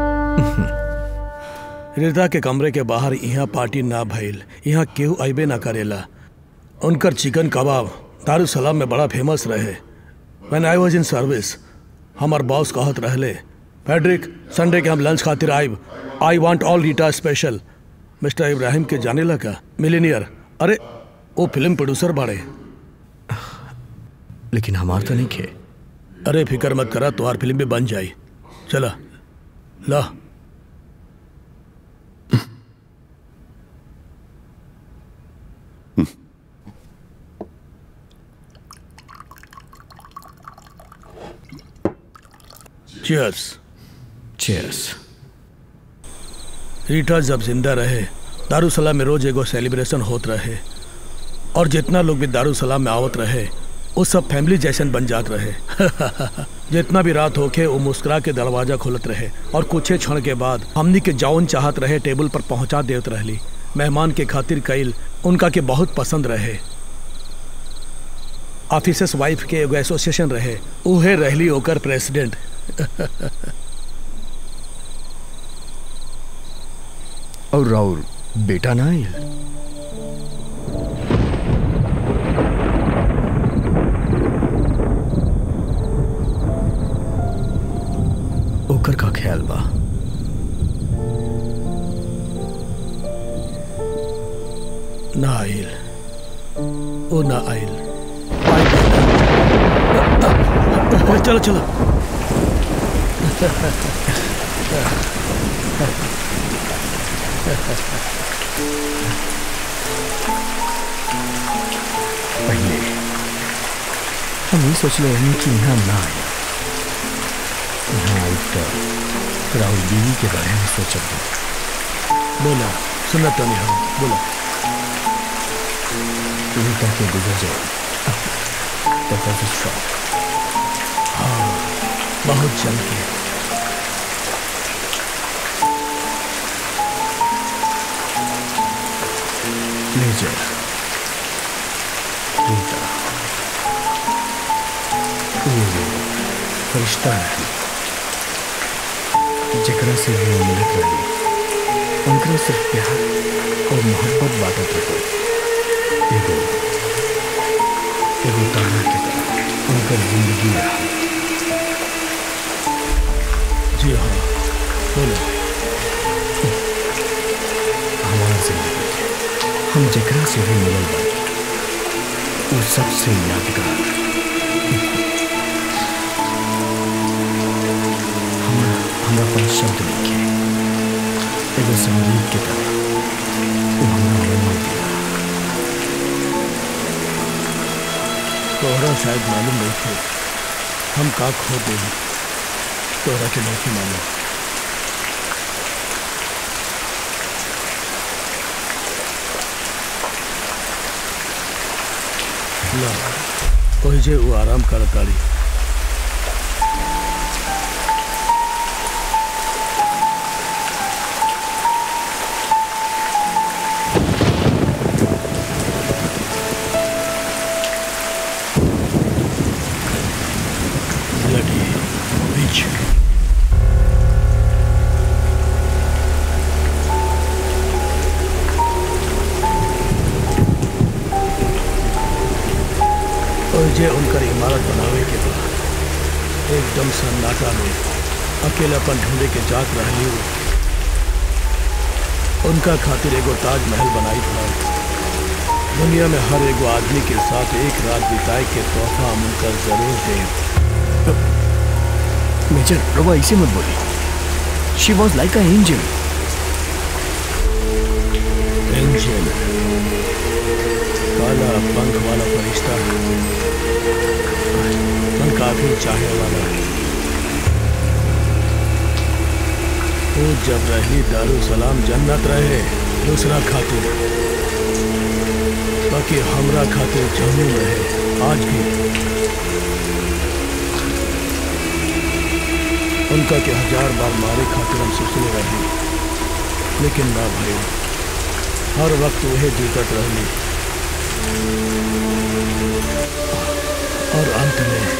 रीता के कमरे के बाहर यहाँ पार्टी ना भइल यहाँ केहू अबे ना करेला उनकर चिकन कबाब दारू सलाम में बड़ा फेमस रहे when I was in service हमार बॉस कहत रहले पैड्रिक संडे के हम लंच खातिर आइब I want all Rita special mister Ibrahim के जाने लगा मिलीनियर अरे वो फिल्म प्रोड्यूसर बाड़े लेकिन हमार तो नहीं खे अरे फिक्र मत करा तुम्हार फिल्म भी बन जाई चला ला Cheers. चेयर्स रीटा जब जिंदा रहे दारूसलाम में रोज एगो सेलिब्रेशन होत रहे और जितना लोग भी दारूसलाम में आवत रहे वो सब फैमिली जैसन बन जात रहे जितना भी रात होके वो मुस्कुरा के दरवाजा खोलत रहे और कुछ क्षण के बाद हमनी के जौन चाहत रहे टेबल पर पहुंचा देत रहली मेहमान के खातिर कईल उनका के बहुत पसंद रहे ऑफिसर्स वाइफ के एगो एसोसिएशन रहे उहे रहली ओकर प्रेसिडेंट और राउर बेटा ना आइल ओकर का ख्याल बा ना आइल ओ ना आइल चलो चलो पहले हम ये सोच ले रहे कि यहाँ ना आए यहाँ आई तो राहुल बीवी के बारे में सोचत हूँ बोला सुना तो नहीं हम बोला रीता के गुजर जाए तो बहुत शौक हाँ बहुत चल के ले जाए रीता ये वो फरिश्ता है जकरा से भी वो मिलत रही उनकरा सिर्फ प्यार और मोहब्बत बांटत रहे एगो एगो तारा के तरह उनकर जिंदगी रहा जी हाँ बोलो हमारा जिंदगी हम जकरा से भी मिलल बानी वो सबसे यादगार हमरा हमरा पास शब्द नहीं एगो संगीत के तरह वो हमरा रोमा दिया तोहरा शायद मालूम नहीं थे हम का खो दे तोहरा के नहीं मालूम ला ओही जे वो आराम करताड़ी Bloody bitch. जे उनकर इमारत बनावे के बाद एकदम सन्नाटा में अकेलापन ढूंढे के जात रहली उ। उनका खातिर एगो ताजमहल बनाई था दुनिया में हर एगो आदमी के साथ एक रात बिताए के तोहफा हम उनका जरूर दें मेजर रवा ऐसे मत बोली she was like a angel angel काला पंख वाला फरिश्ता मन काफी चाहे वाला है वो जब रही दारू सलाम जन्नत रहे दूसरा खातिर बाकी हमरा खातिर जमीन रहे आज भी उनका के हजार बार मारे खातिर हम सोचने रहे लेकिन ना भाई हर वक्त वही जीतत रहनी और अंत में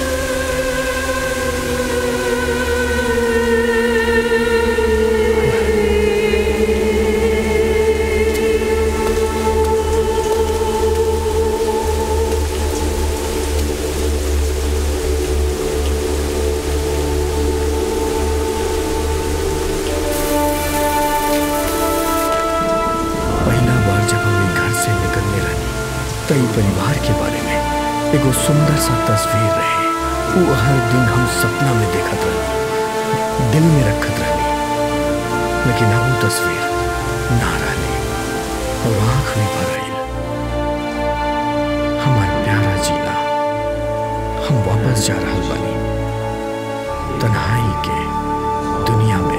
पहला बार जब हम घर से निकलने लगी तई परिवार के बारे में एगो सुंदर सा तस्वीर रहे वो हर दिन हम सपना में देखत रहनी दिल में रखत रहनी लेकिन अब वो तस्वीर ना रहनी और आंख में भर आई हमार प्यारा जीना हम वापस जा रहा बानी तन्हाई के दुनिया में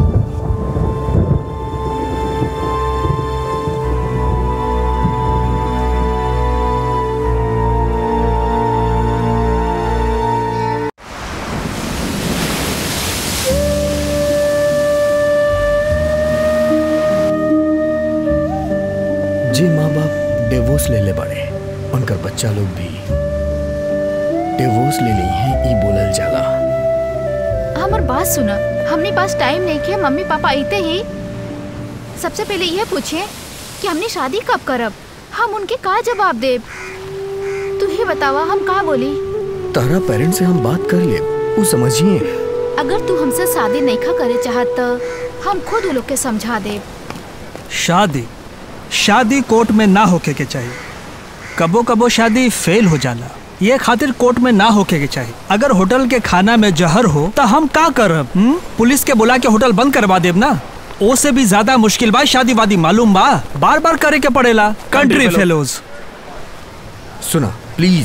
जी माँ बाप डिवोर्स ले ले बड़े उनकर बच्चा लोग भी डिवोर्स ले ली हैं ई बोलल जाला हमार बात सुना हमने पास टाइम नहीं किया मम्मी पापा आते ही सबसे पहले यह पूछे कि हमने शादी कब करब हम उनके का जवाब देब तू ही बतावा हम का बोली तारा पेरेंट्स से हम बात कर ले वो समझिए अगर तू हमसे शादी नहीं खा करे चाहत तो हम खुद वो लोग के समझा देब शादी शादी कोर्ट में ना होके के चाहिए कबो कबो शादी फेल हो जाला ये खातिर कोर्ट में ना होके के चाहिए अगर होटल के खाना में जहर हो तो हम का करब हुँ? पुलिस के बुला के होटल बंद करवा देब ना ओ से भी ज्यादा मुश्किल बा शादी वादी मालूम बा बार बार करे के पड़ेला कंट्री fellow. फेलोज सुना प्लीज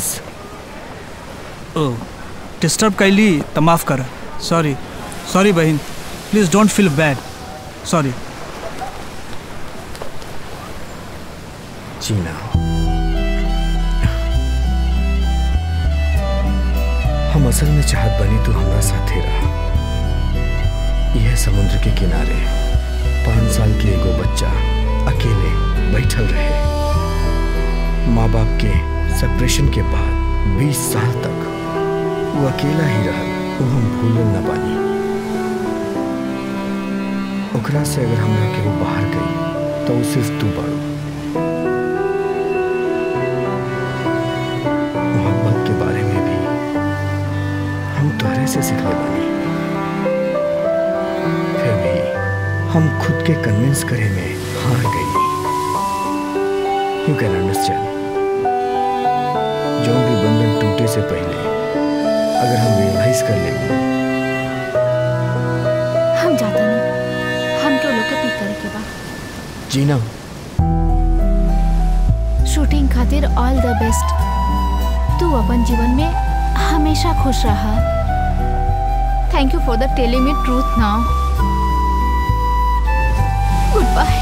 ओ डिस्टर्ब कैली तो माफ कर सॉरी सॉरी बहन please don't feel bad sorry जीना हम असल में चाहत बनी तू हमरा साथे रहा यह समुद्र के किनारे पाँच साल के एगो बच्चा अकेले बैठल रहे माँ बाप के सेपरेशन के बाद बीस साल तक वो अकेला ही रहा वो हम भूलल न पानी ओकरा से अगर हमरा के वो बाहर गई तो वो सिर्फ तू बाड़ू मोहब्बत के बारे में भी हम तोहरे से सीखले बानी फिर भी हम खुद के कन्विंस करे में हार गई यू कैन अंडरस्टैंड जो भी बंधन टूटे से पहले अगर हम रियलाइज कर लेंगे हम जाता नहीं हम क्यों लोग के पी करे के बा जीना शूटिंग खातिर ऑल द बेस्ट तू अपन जीवन में हमेशा खुश रहा thank you for the telling me truth now goodbye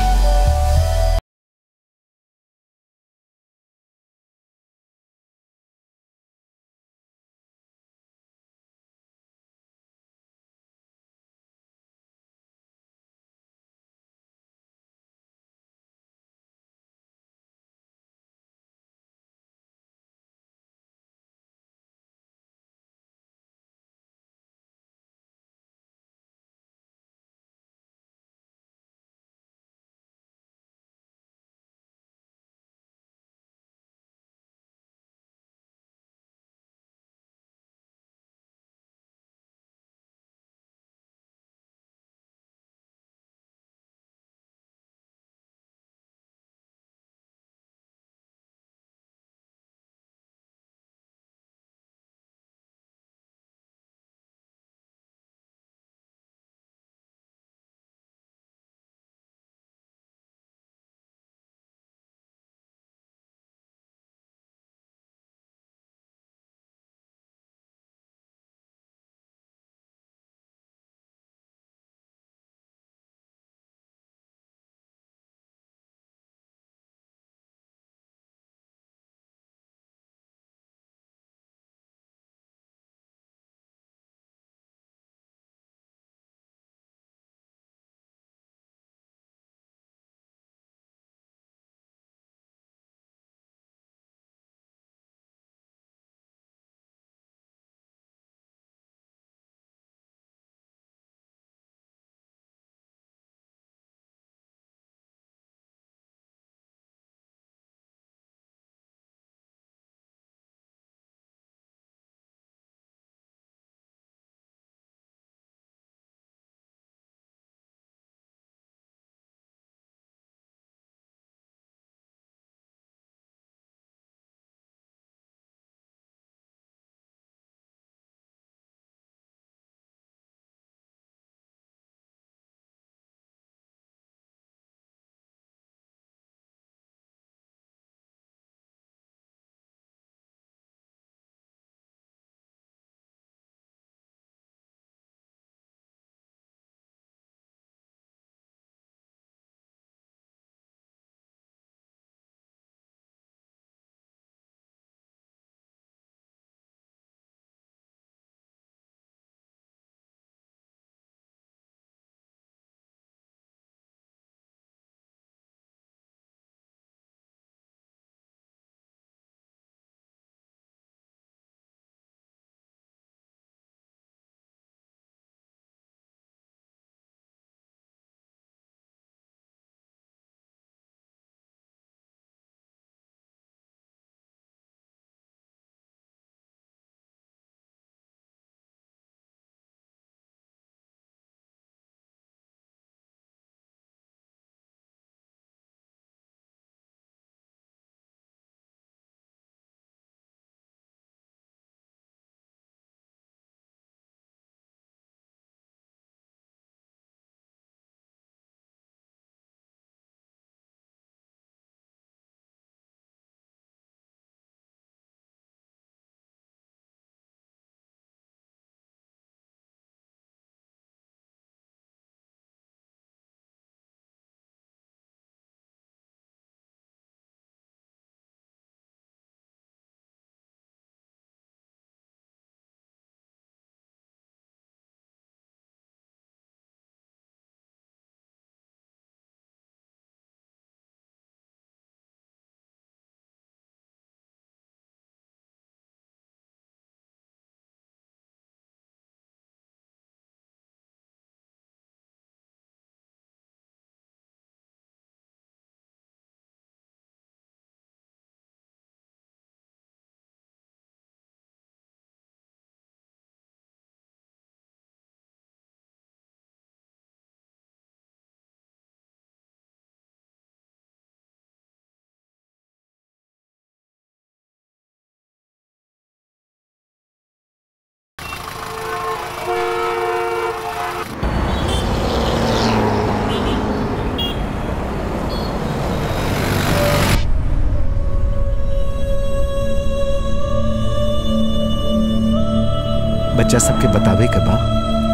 बच्चा सबके बतावे के बा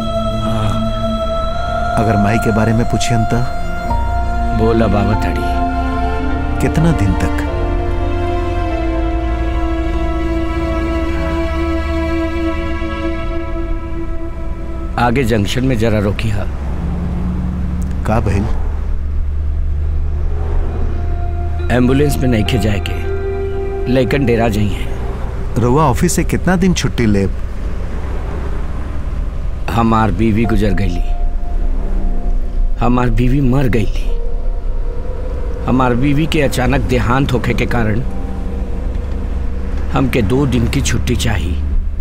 अगर माई के बारे में पूछियन तो बोला बाबा तड़ी कितना दिन तक आगे जंक्शन में जरा रोकी हा का भइल एम्बुलेंस में नहीं खे जाए के लेकिन डेरा जाई है रुआ ऑफिस से कितना दिन छुट्टी ले हमार बीवी गुजर गईली हमार बीवी मर गईली हमार बीवी के अचानक देहांत होखे के कारण हमके दो दिन की छुट्टी चाहिए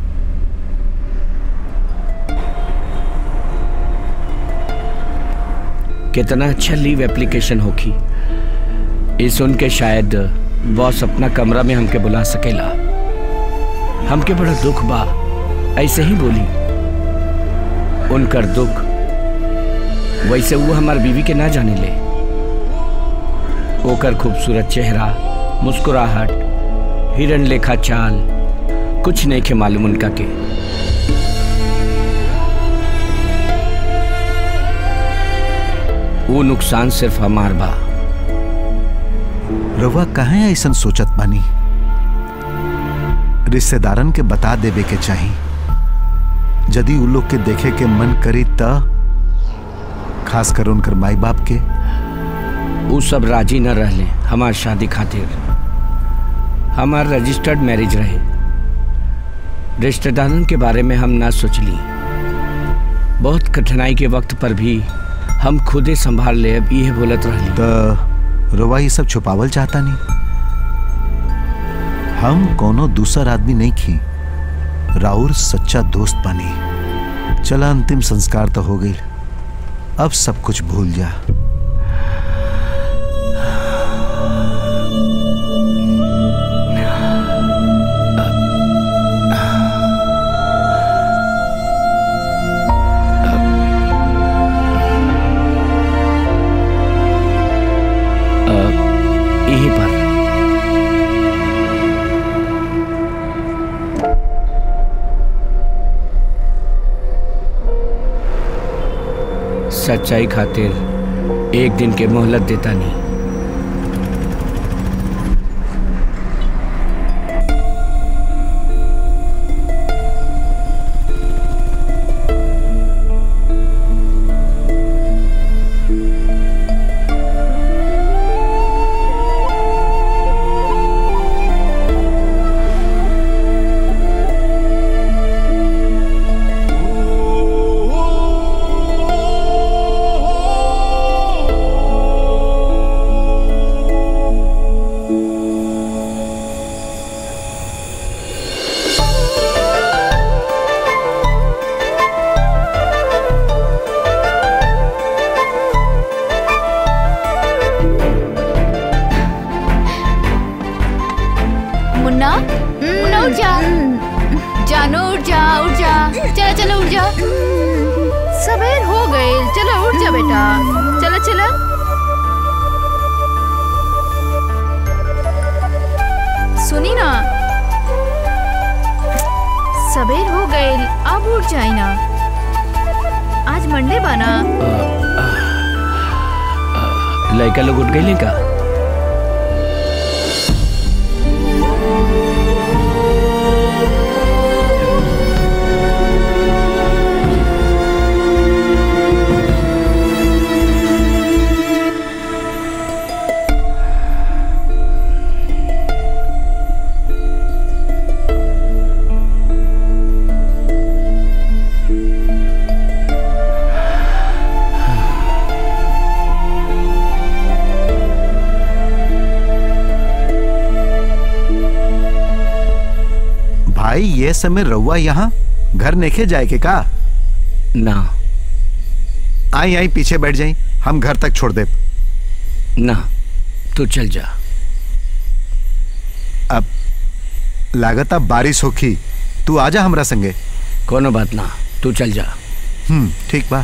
कितना अच्छा लीव एप्लीकेशन होगी ये सुन के शायद बॉस अपना कमरा में हमके बुला सकेला हमके बड़ा दुख बा ऐसे ही बोली उनकर दुख वैसे वो हमार बीवी के ना जाने ले ओकर खूबसूरत चेहरा मुस्कुराहट हिरण लेखा चाल कुछ नहीं के मालूम उनका के वो नुकसान सिर्फ हमार बा रवा कहाँ ऐसा सोचत बानी रिश्तेदारन के बता देवे के चाही यदि उ लोग के देखे के मन करी त खास कर उनकर माई बाप के वो सब राजी न रहले हमार शादी खातिर हमार रजिस्टर्ड मैरिज रहे रिश्तेदारन के बारे में हम ना सोचली बहुत कठिनाई के वक्त पर भी हम खुदे संभाल ले अब ये बोलत रहली त रवा ये सब छुपावल चाहता नहीं हम कोनो दूसर आदमी नहीं खी राउर सच्चा दोस्त बनी चला अंतिम संस्कार तो हो गई अब सब कुछ भूल जा यहीं पर सच्चाई खातिर एक दिन के मोहलत देता नहीं मुन्ना मुन्ना उठ जा जानो उठ जा उठ जा चलो चलो उठ जा सवेर हो गए चलो उठ जा बेटा चलो चलो सुनी ना सवेर हो गए अब उठ जाए ना आज मंडे बना लड़का लोग उठ गए का भाई ये समय रउआ यहाँ घर नेखे जाए के का ना आई आई पीछे बैठ जाई हम घर तक छोड़ दे ना तू चल जा अब लागत अब बारिश होखी तू आजा हमरा संगे कोनो बात ना तू चल जा हम्म ठीक बा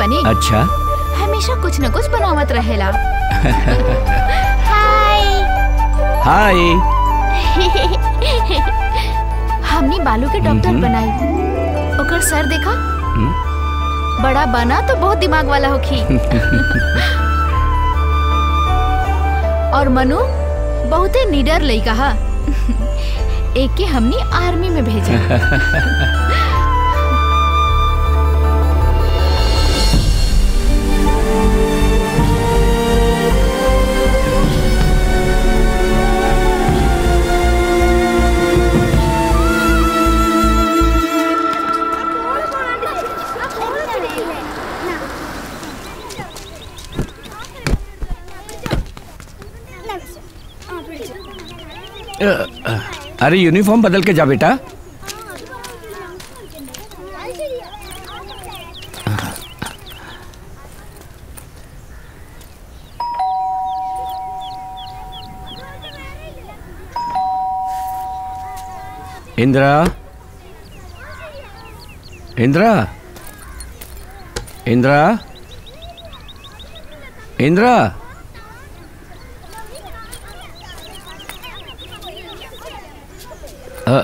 बनी अच्छा हमेशा कुछ न कुछ बनावत रहेला हाय हाय हमनी बालू के डॉक्टर हम्म। बनाई ओकर सर देखा हम्म। बड़ा बना तो बहुत दिमाग वाला होखी और मनु बहुते निडर लइका हा एक के हमनी आर्मी में भेजा अ, अ, अरे यूनिफॉर्म बदल के जा बेटा इंदिरा इंदिरा इंदिरा इंदिरा अ,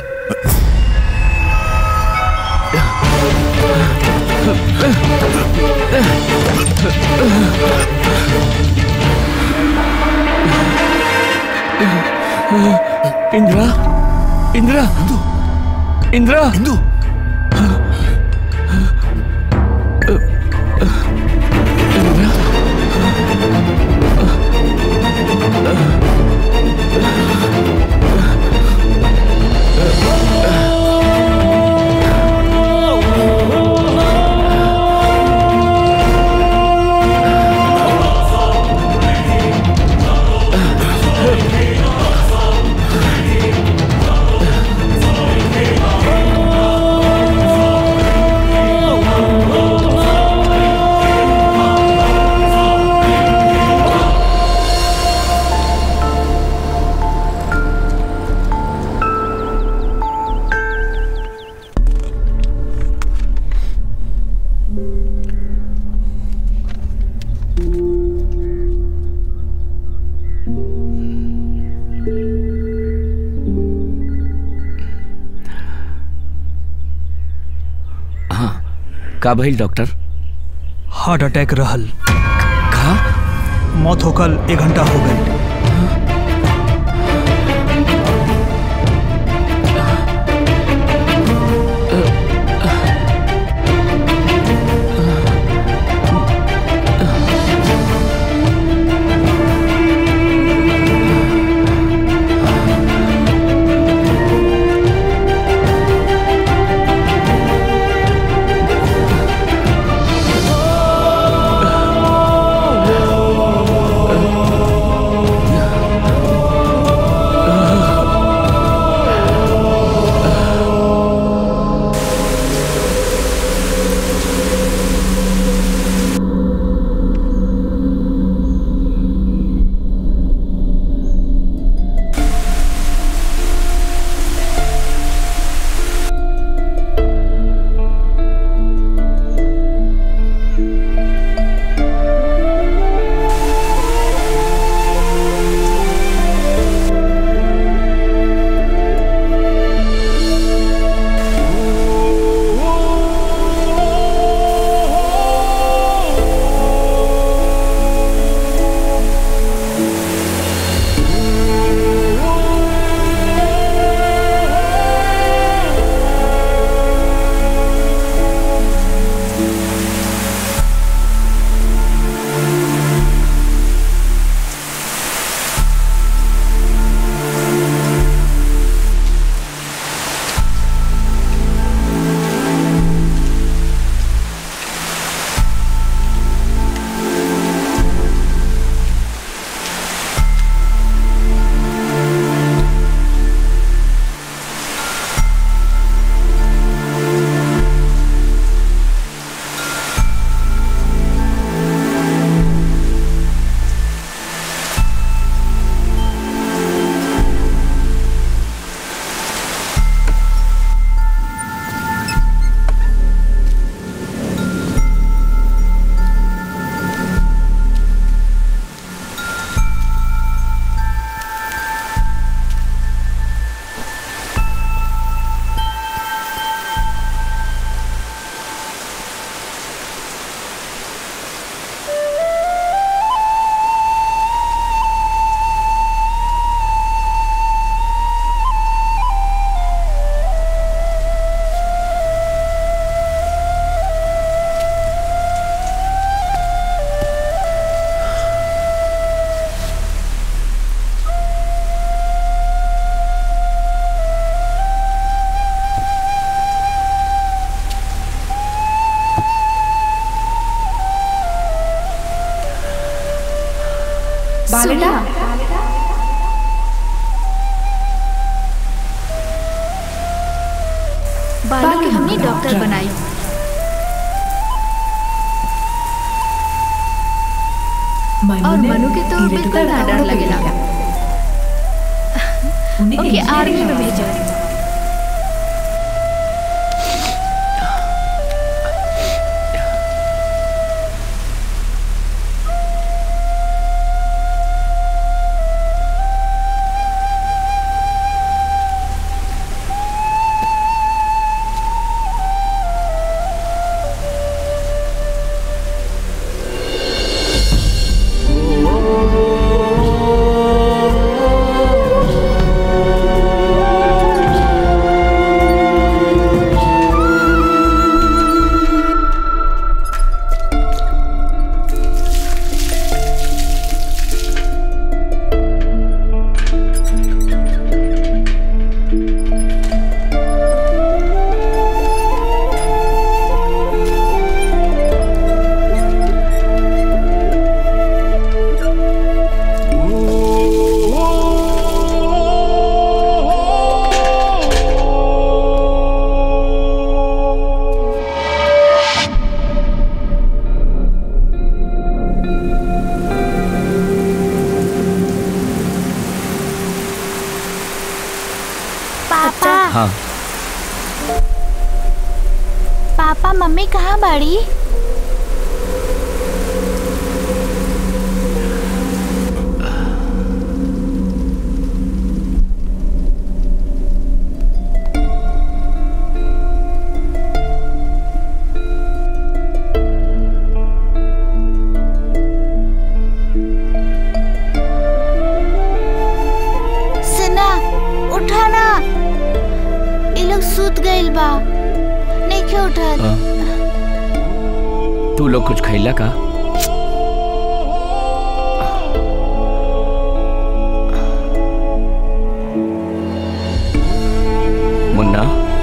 इंदिरा इंदिरा इंदिरा हिंदू का भइल डॉक्टर हार्ट अटैक रहल का मौत होकल एक घंटा हो गई सुना बालू के हमने डॉक्टर बनाई और मनु के तो बिल्कुल ना डर लगेला ओके आर्मी में भेजो पापा हाँ पापा मम्मी कहाँ बाड़ी सुना उठाना ये लोग सूत गइल बा नहीं क्यों उठल हाँ। तू लोग कुछ खैला का मुन्ना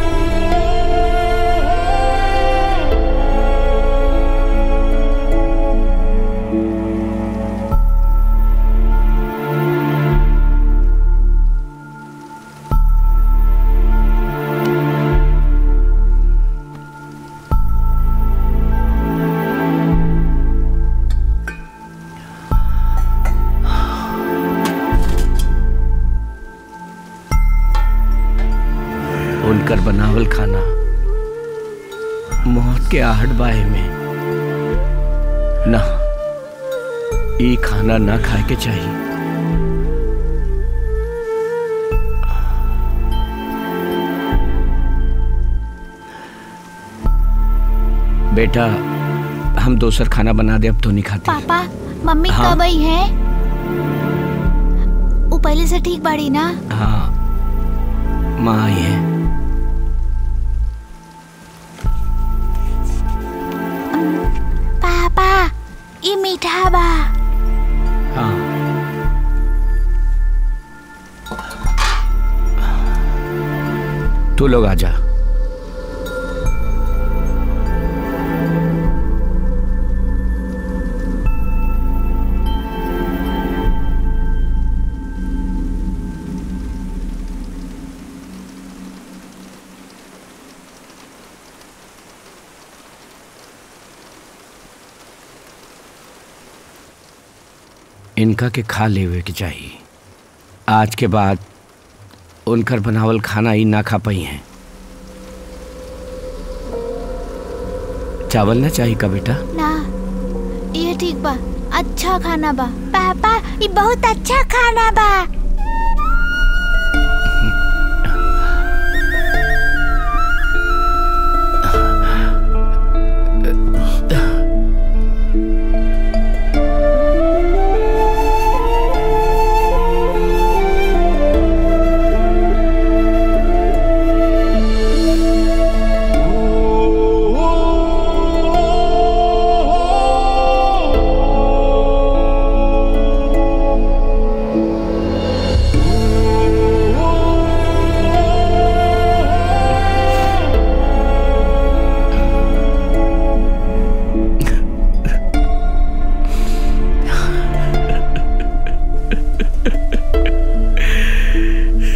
उनकर बनावल खाना मौत के आहट बाहे में ना ई खाना ना खाए के चाहिए बेटा हम दोसर खाना बना दे अब तो नहीं खाते पापा मम्मी हाँ। कब आई है वो पहले से ठीक बाड़ी ना हाँ माँ आई है पापा ये मीठा बा हाँ तू लोग आजा इनका के खा लेवे के चाहिए आज के बाद उनकर बनावल खाना ही ना खा पाई हैं चावल ना चाहिए का बेटा ना ये ठीक बा अच्छा खाना बा पापा ये बहुत अच्छा खाना बा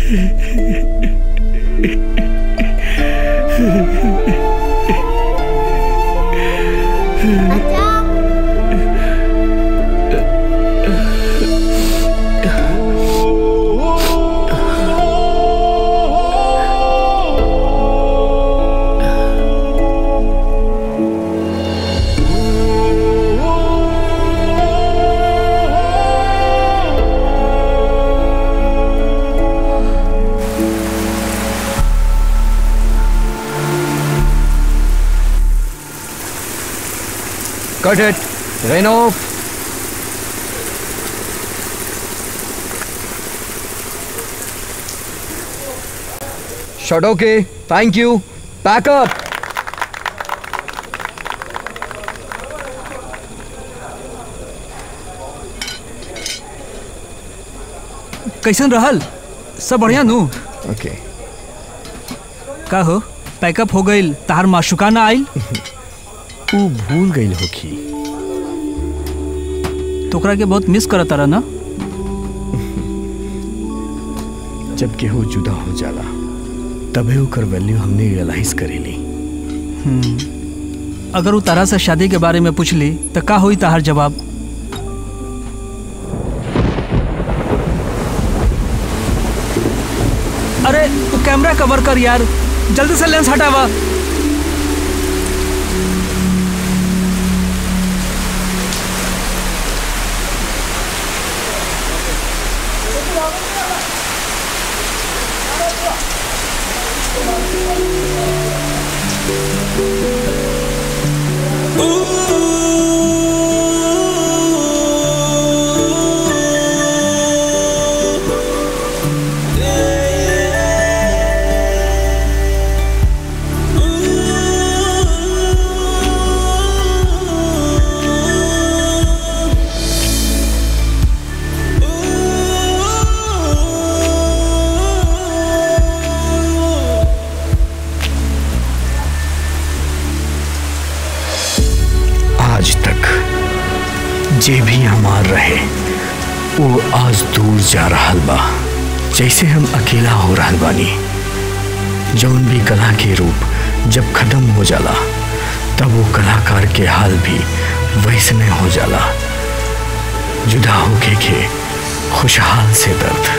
Cut it. Rain off. Shot okay. Thank you. Pack up. कैसन रहल सब बढ़िया नू Okay. का हो पैकअप हो गईल तहार माशुका ना आइल ऊ भूल गई होखी तोकरा के बहुत मिस करत रहा ना जब केहू जुदा हो जाला तबे ओकर वैल्यू हमने रियलाइज करेली अगर वो तारा से शादी के बारे में पूछली तो का होई तहार जवाब अरे तू कैमरा कवर कर यार जल्दी से लेंस हटावा आज तक जे भी हमार रहे वो आज दूर जा रहा बा जैसे हम अकेला हो रहा बानी जौन भी कला के रूप जब खत्म हो जाला तब वो कलाकार के हाल भी वैसने हो जाला जुदा होके के खुशहाल से दर्द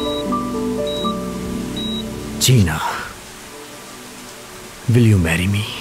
जीना विल यू मैरी मी